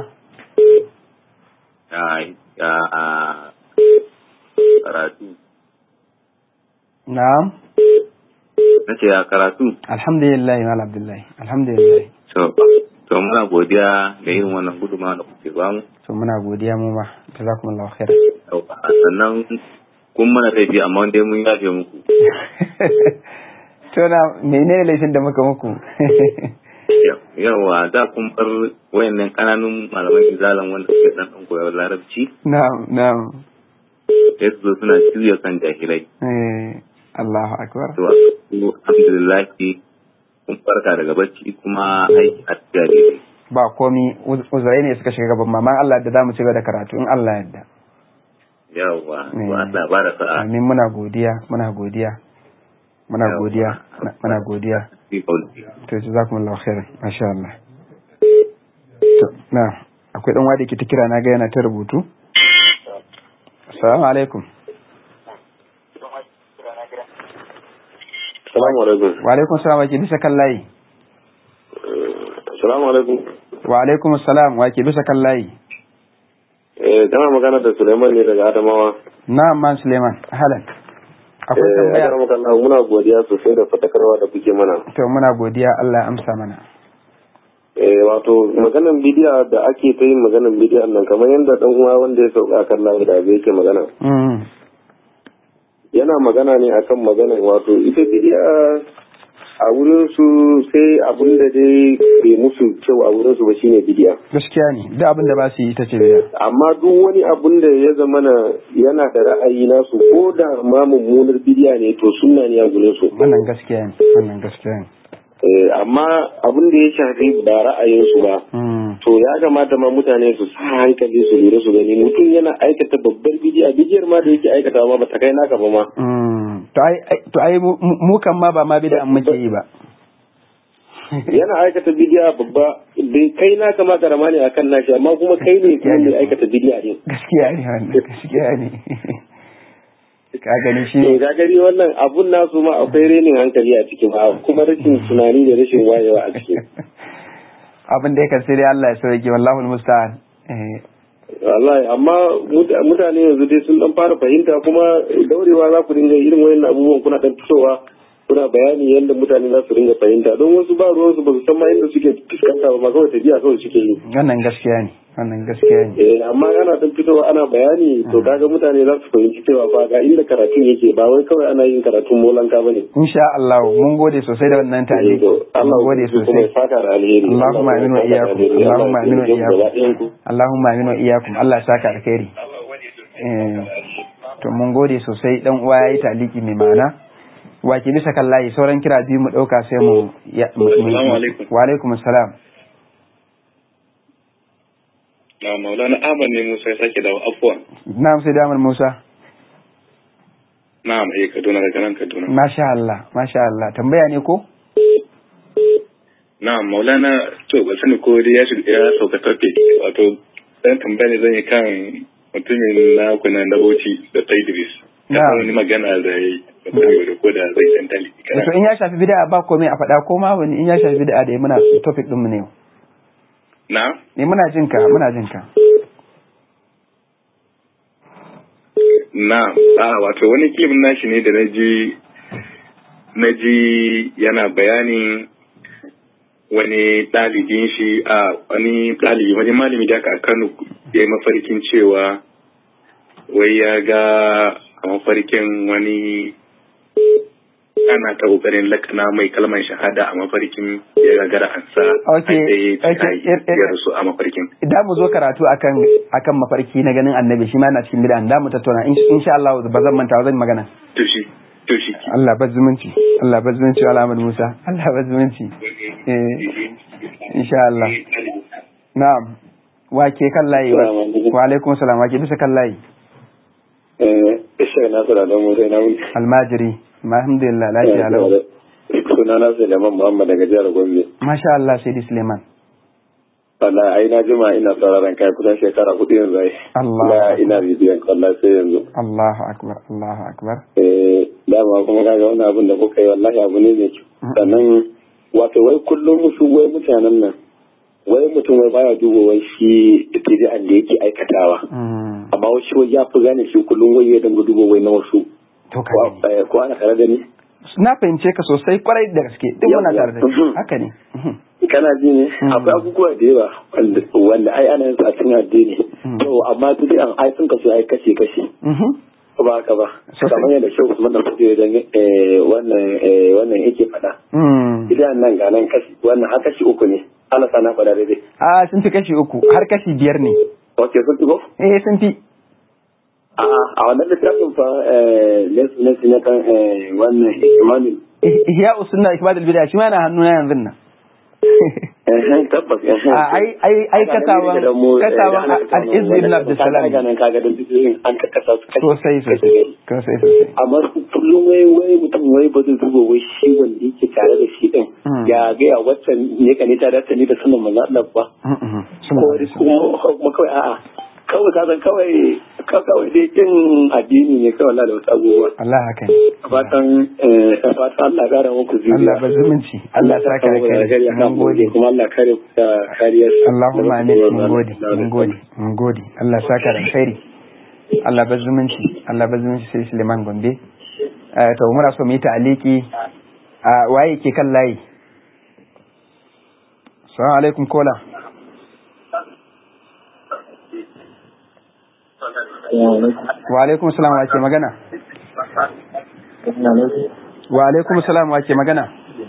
ya ya a karatu na'am nace ya karatu alhamdulillah mal abdullahi alhamdulillah to to muna godiya da irin wannan gudunmawa da kuke ba mu to muna godiya mu ma jazakumullahu khair Yauwa, sannan kun mana laifi amma dai mun yafe muku to na menene laifin da muka muku yawa da kun bar wayannan kananun malaman izalan wanda suke dan dan koyar larabci na'am na'am sai su zo suna juya kan jahilai eh Allahu akbar to alhamdulillah kun farka daga bacci kuma aiki a tafiya daidai ba komi uz- uzurai ne suka shiga gaban maman Allah da zamu ci gaba da karatu in Allah yadda yawa to Eh. Allah ba da sa'a amin muna godiya muna godiya muna Yawwa. godiya na- muna godiya fi kauli to jazakumullahu khairan masha Allah to na akwai dan wadi ke ta kira na ga yana ta rubutu assalamu alaikum Assalamu alaikum. wa alaikum salam wa ke bisa kan layi Assalamu alaikum. wa alaikum assalam wa ke bisa kan layi Eh, kana magana da Suleiman ne daga Adamawa. na'am man Suleiman halan akwai Eh, tambaya akar makalla muna godiya sosai da fatakarwa da kuke mana. to muna godiya Allah ya amsa mana Eh, wato maganan bidiya da ake ta yin maganan bidiyan nan kamar yadda dan uwa wanda ya sauka kan layi da bai yake magana. mm Yana magana ne akan maganan wato ita bidiya a wurin su sai abin da dai bai musu kyau a wurin su ba shine bidiya. gaskiya ne duk abin da ba su yi ita ce biya amma duk wani abun da ya zama na yana da ra'ayi nasu ko da ma mummunar bidiya ne to sunna ne a gurin su wannan gaskiya ne wannan gaskiya ne Eh, amma abun da ya shafi ba ra'ayinsu ba mm to ya kamata ma mutane su sa hankali su lura su gani mutum yana aikata babbar bidiya bidiyar ma da yake aikata ma ba ta kai naka ba ma mm to ai ai- to ai mu mu kan ma ba ma bid'a muke yi ba yana aikata bidiya babba bai kai naka ma karama ne akan nashi amma kuma kai ne kuma mai aikata bidiya din gaskiya ne wannan gaskiya ne ka gani shi to ga gari wannan abun nasu ma akwai renin hankali a cikin ba kuma rashin tunani da rashin wayewa a cikin abin da ya kan sai dai Allah ya sauke wallahi musta'an eh wallahi amma mut- mutane yanzu dai sun dan fara fahimta kuma daurewa za ku dinga irin wayannan abubuwan kuna dan fitowa kuna bayani yadda mutane za su dinga fahimta don wasu ba ruwansu ba su san ma inda suke fuskanta ba ma kawai tafiya kawai suke yi wannan gaskiya ne wannan gaskiya ne eh amma ana dan fitowa ana bayani to kaga mutane za su fahimci cewa fa ga inda karatun yake ba wai kawai ana yin karatun molanka bane insha Allah mun gode sosai da wannan tali Allah mun gode kuma sosai ya saka da alheri Allahumma amin wa iyyakum Allahumma amin wa iyyakum Allahumma amin wa iyyakum Allah ya saka alkhairi eh to mun gode sosai dan uwa yayi taliki mai ma'ana wa ke bisa kan layi sauran kira biyu mu dauka sai mu ya- mu- mu- Assalamu alaikum. wa alaikum assalam na maulana ahmad ne musa ya sake dawo afuwa na'am sai damar musa na'am eh kaduna daga nan kaduna masha Allah masha Allah tambaya ne ko na'am maulana to ba sani ko dai ya shiga ya sauka topic wato dan tambaya ne zan yi kan mutumin na kuna na bauchi da Idris da Na'am. wani magana da yayi da kuma da ko da zai san tali to in ya shafi bid'a ba komai a faɗa ko ma wani in ya shafi bid'a da muna topic din mu ne na ne muna jin ka muna jin ka na a wato wani kimin nashi ne da na ji na ji yana bayanin wani ɗalibin shi a wani ɗalibi wani malami da aka a Kano ya yi mafarkin cewa wai ya ga a mafarkin wani ana ta kokarin lakana mai kalmar shahada a mafarkin ya gagara an sa Okay, a okay, ya er- er- ya rasu a mafarkin da mu zo karatu akan akan mafarki na ganin annabi shi ma yana cikin bid'a da mu tattauna In- insha Allah ba zan manta ba zan yi magana to shi to shi Allah ba zumunci Allah ba zumunci wa Ahmad Musa Allah ba zumunci eh insha Allah na'am wa ke kan layi wa wa alaikum salam wa ke bisa kan layi Ishaq Nasir Adamu sai na wuni. almajiri alhamdulillah lafiya lau Suna na Suleiman Muhammad daga jihar Gombe. masha Allah sai Suleiman Wallahi ai na jima ina sauraron kai kusan shekara hudu yanzu ai. Allah. Na ina bibiyan wallahi sai yanzu. Allahu akbar Allahu akbar Eh dama kuma kaga wannan abin da kuka yi wallahi abu ne mai kyau. Sannan wato wai kullum musu wai mutanen nan wai mutum wai baya duba wai shi bid'an da yake aikatawa. Mm, Amma wai shi wai ya fi gane shi kullum wai ya dinga duba wai na wasu. to ka Ko gani. eh, ko ana tare da ni? na fahimce ka sosai kwarai da gaske duk muna Yawwa. tare da kai. haka ne Mhm. kana ji ne Mm. akwai abubuwa da yawa wanda wanda ai ana yin su a cikin addini Mm. to amma duk an ai sun kasu ai kashe kashe Mhm. ko ba haka ba Sosai. kamar yadda shehu Usman da kuke da wannan eh, wannan yake faɗa Mm. idan nan ga nan kashi wannan har kashi uku ne Allah sana faɗa daidai a sun fi kashi uku har kashi biyar ne ok sun fi ko eh sun fi a a wannan littafin fa eh lesu lesu na kan eh, wannan imanin ihya usunna ikmadul bid'a shi ma na hannu na yanzu nan eh tabbas eh a ai ai ai katawan katawan al-izz ibn abdussalam kaga nan kaga da bidiyoyin an kakkasa su kashi sosai sosai kashi sosai sosai amma kullum wai wai mutum wai ba zai duba wai shi wanda yake tare da shi din Mm. ya ga ya wacce ne ka ne ta dace ni da sunan manzo Allah ba Mhm. ko Sallallahu alaihi wasallam. kuma kuma kawai a'a kawai ka san kawai ka- kawai dai kin addini ne kawai Allah da wasu abubuwa Allah haka ne fatan eh fatan Allah ya kara muku zuriya Allah ba zumunci Allah ta ka muku da kai alheri akan mun gode kuma Allah kare ku da kariyar Allahumma amin mun gode mun gode mun gode Allah ya saka da alkhairi Allah ba zumunci Allah ba zumunci sai Suleiman Gombe Eh, to muna so mu yi ta'aliki a waye ke kan layi Assalamu alaikum kola Wa alaikum salam wa ke magana Wa alaikum salam wa ke magana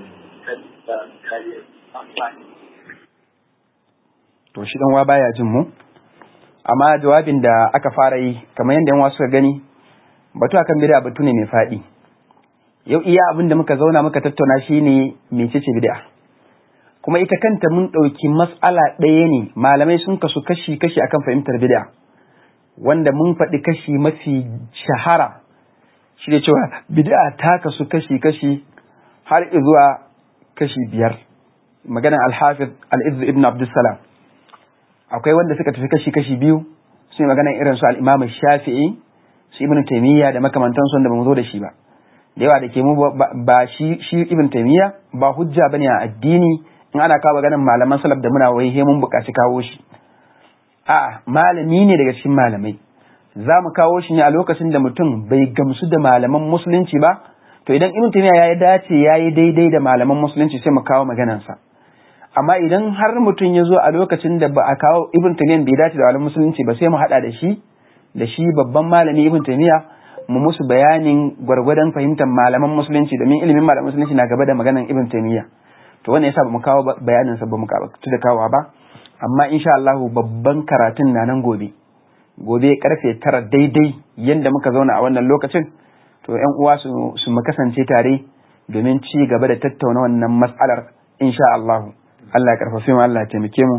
to shi dan wa baya jin mu amma jawabin da aka fara yi kamar yadda yan wasu suka gani batu akan bid'a batu ne mai faɗi yau iya abin da muka zauna muka tattauna shine mecece bid'a kuma ita kanta mun ɗauki mas'ala ɗaya ne malamai sun kasu kashi kashi akan fahimtar bid'a wanda mun faɗi kashi mafi shahara shi da cewa bid'a ta kasu kashi kashi har zuwa kashi biyar maganar al-hafiz al-izz ibn abdussalam akwai wanda suka tafi kashi-kashi biyu su yi magana irin su al'imam shafi'i su ibn taimiyya da makamantansu wanda ba mu zo da shi ba da yawa da ke mu ba- ba shi shi ibn taimiyya ba hujja bane a addini in ana kawo maganar malaman salaf da muna wai he mun buƙaci kawo shi a malami ne daga cikin malamai za mu kawo shi ne a lokacin da mutum bai gamsu da malaman musulunci ba to idan ibn taimiyya ya dace ya yi daidai da malaman musulunci sai mu kawo maganarsa amma idan har mutum ya zo a lokacin da ba a kawo ibn taymiyyah bai dace da malamin musulunci ba sai mu hada da shi da shi babban malami ibn taymiyyah mu musu bayanin gwargwadon fahimtar malaman musulunci domin ilimin malaman musulunci na gaba da maganan ibn taymiyyah to wannan yasa ba mu kawo ba- bayanin sa ba mu kawo da kawo ba amma insha Allah babban karatun na nan gobe gobe karfe tara daidai yanda muka zauna a wannan lokacin to yan uwa su su mu kasance tare domin ci gaba da tattauna wannan mas'alar insha Allah Allah ya karfafe mu Allah ya taimake mu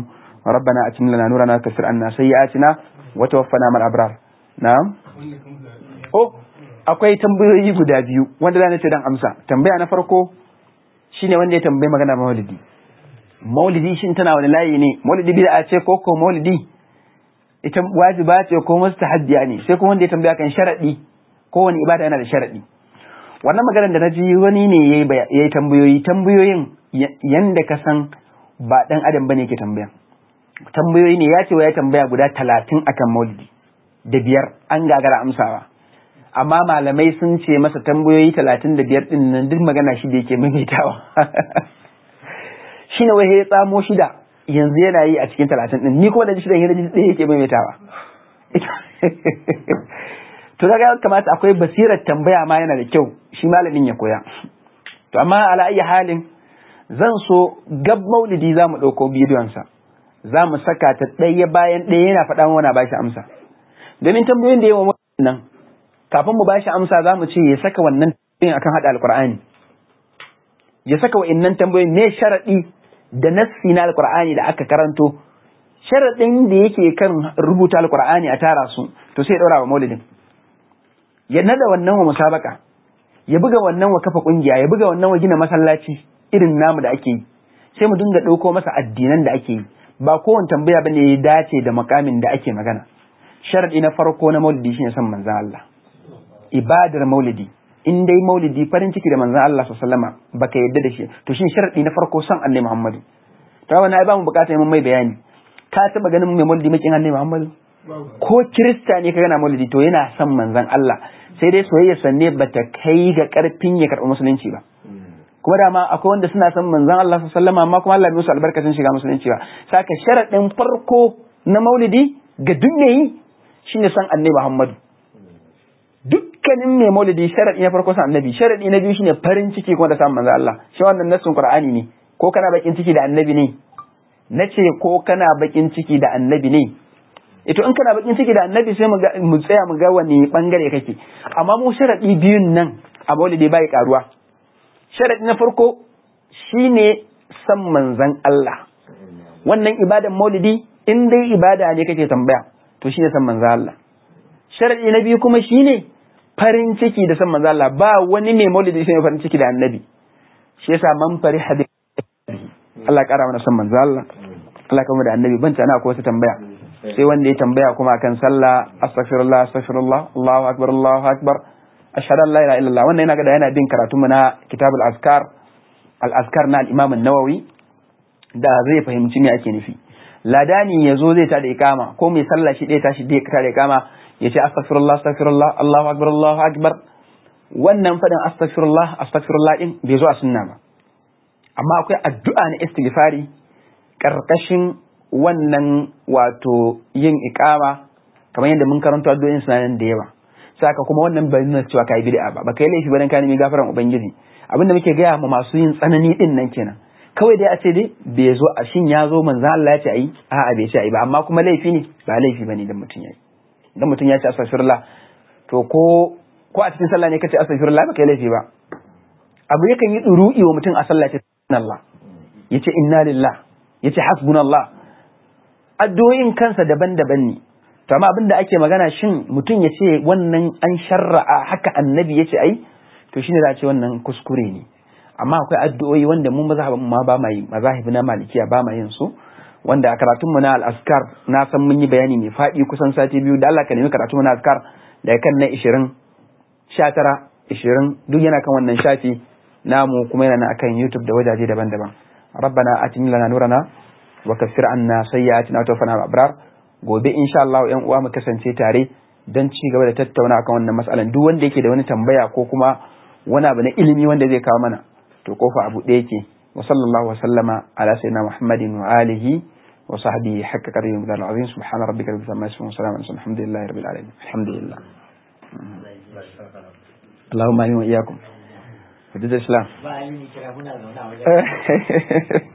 rabbana atim lana nurana kaffir anna sayyi'atina wa tawaffana mal abrar na'am oh akwai tambayoyi guda biyu wanda zan ce dan amsa tambaya na farko shine wanda ya tambaye magana maulidi maulidi shin tana wani layi ne maulidi bid'a ce ko ko maulidi ita wajiba ce ko mustahabbiya ne sai kuma wanda ya tambaya kan sharadi ko wani ibada yana da sharadi wannan maganar da naji wani ne yayi yayi tambayoyi tambayoyin yanda ka san ba dan adam bane ke tambaya tambayoyi ne ya ce ya tambaya guda talatin akan maulidi da biyar an gagara amsawa amma malamai sun ce masa tambayoyi talatin da biyar din nan duk magana shi da yake maimaitawa shine wai ya tsamo shida yanzu yana yi a cikin talatin din ni kuma da shidan yana ɗaya yake maimaitawa to daga kamata akwai basirar tambaya ma yana da kyau shi malamin ya koya to amma ala ayi halin zan so gab maulidi za mu ɗauko bidiyonsa za mu saka ta ɗaya bayan ɗaya yana faɗa mana ba shi amsa domin tambayoyin da yawan nan kafin mu ba shi amsa za mu ce ya saka wannan tambayoyin akan haɗa alƙur'ani ya saka wa'innan tambayoyin ne sharaɗi da nassi na alƙur'ani da aka karanto sharaɗin da yake kan rubuta alƙur'ani a tara su to sai ya ɗaura wa maulidin ya nada wannan wa musabaka ya buga wannan wa kafa ƙungiya ya buga wannan wa gina masallaci irin namu da ake yi sai mu dinga ɗauko masa addinan da ake yi ba kowane tambaya bane ya dace da makamin da ake magana sharadi na farko na maulidi shine son manzon Allah ibadar maulidi in dai maulidi farin ciki da manzon Allah sallallahu alaihi baka yadda da shi to shine sharadi na farko son annabi Muhammadu to wannan ai ba mu bukata mun mai bayani ka taba ganin mai maulidi makin annabi Muhammadu ko kirista ne ka gana maulidi to yana son manzon Allah sai dai soyayya sanne bata kai ga karfin ya karɓi musulunci ba kuma dama akwai wanda suna son manzon Allah sallallahu amma kuma Allah bai musu albarkacin shiga musulunci ba saka sharadin farko na maulidi ga duk yi shine son annabi Muhammadu dukkanin mai maulidi sharadi na farko son annabi sharadi na biyu shine farin ciki kuma da samun manzon Allah shi wannan nassin Qur'ani ne ko kana bakin ciki da annabi ne nace ko kana bakin ciki da annabi ne ito in kana bakin ciki da annabi sai mu tsaya mu ga wani bangare kake amma mu sharadi biyun nan a maulidi bai karuwa sharadi na farko shine san manzan Allah wannan ibadan maulidi in dai ibada ne kake tambaya to shine san manzan Allah sharadi na biyu kuma shine farin ciki da san manzan Allah ba wani mai maulidi sai farin ciki da annabi shi yasa man fari hadi Allah ya kara mana san manzan Allah Allah ya kama da annabi ban tana ko wata tambaya sai wanda ya tambaya kuma akan sallah astaghfirullah astaghfirullah Allahu akbar Allahu akbar ashhadu an la ilaha illallah wannan yana ga da yana bin karatu mu na kitabul azkar al azkar na al imam an-nawawi da zai fahimci me ake nufi ladani yazo zai tada ikama ko mai sallah shi dai tashi dai tada ikama yace astaghfirullah astaghfirullah Allahu akbar Allahu akbar wannan fadin astaghfirullah astaghfirullah din bai zo a sunna ba amma akwai addu'a na istighfari karkashin wannan wato yin ikama kamar yadda mun karanta addu'o'in sunanan da yawa saka kuma wannan bai nuna cewa kai bid'a ba baka yi laifi ba dan ka nemi gafaran ubangiji abinda muke gaya ma masu yin tsanani din nan kenan kawai dai a ce dai bai zo a shin ya zo manzo Allah ya ce ayi a'a bai ce ayi ba amma kuma laifi ne ba laifi bane dan mutun yayi dan mutun ya ce astaghfirullah to ko ko a cikin sallah ne kace astaghfirullah baka yi laifi ba abu yakan yi duru'i wa mutum a sallah ce Allah yace inna lillah yace hasbunallah addu'o'in kansa daban-daban ne to amma abin da ake magana shin mutum ya ce wannan an sharra'a haka annabi ya ce ai to shine za a ce wannan kuskure ne amma akwai addu'o'i wanda mun mazhabin ma ba ma yi mazahibi na malikiya ba ma yin su wanda a karatun mu na al-askar na san mun yi bayani mai faɗi kusan sati biyu da Allah ka nemi karatun mu na askar daga kan na 20 19 20 duk yana kan wannan shafi namu kuma yana akan YouTube da wajaje daban-daban ربنا آتنا لنا نورنا وكفر عنا سيئاتنا وتوفنا مع الأبرار gobe insha Allah ƴan uwa mu kasance tare don ci gaba da tattauna akan wannan matsalan duk wanda yake da wani tambaya ko kuma wani abu na ilimi wanda zai kawo mana to kofa abu ɗaya yake wa sallallahu wa sallama ala sayyidina muhammadin wa alihi wa sahbihi hakka qadri min al-azim subhana rabbika rabbil izzati amma yasifun wa salamun alhamdulillahi rabbil alamin alhamdulillah اللهم امين واياكم حدود الاسلام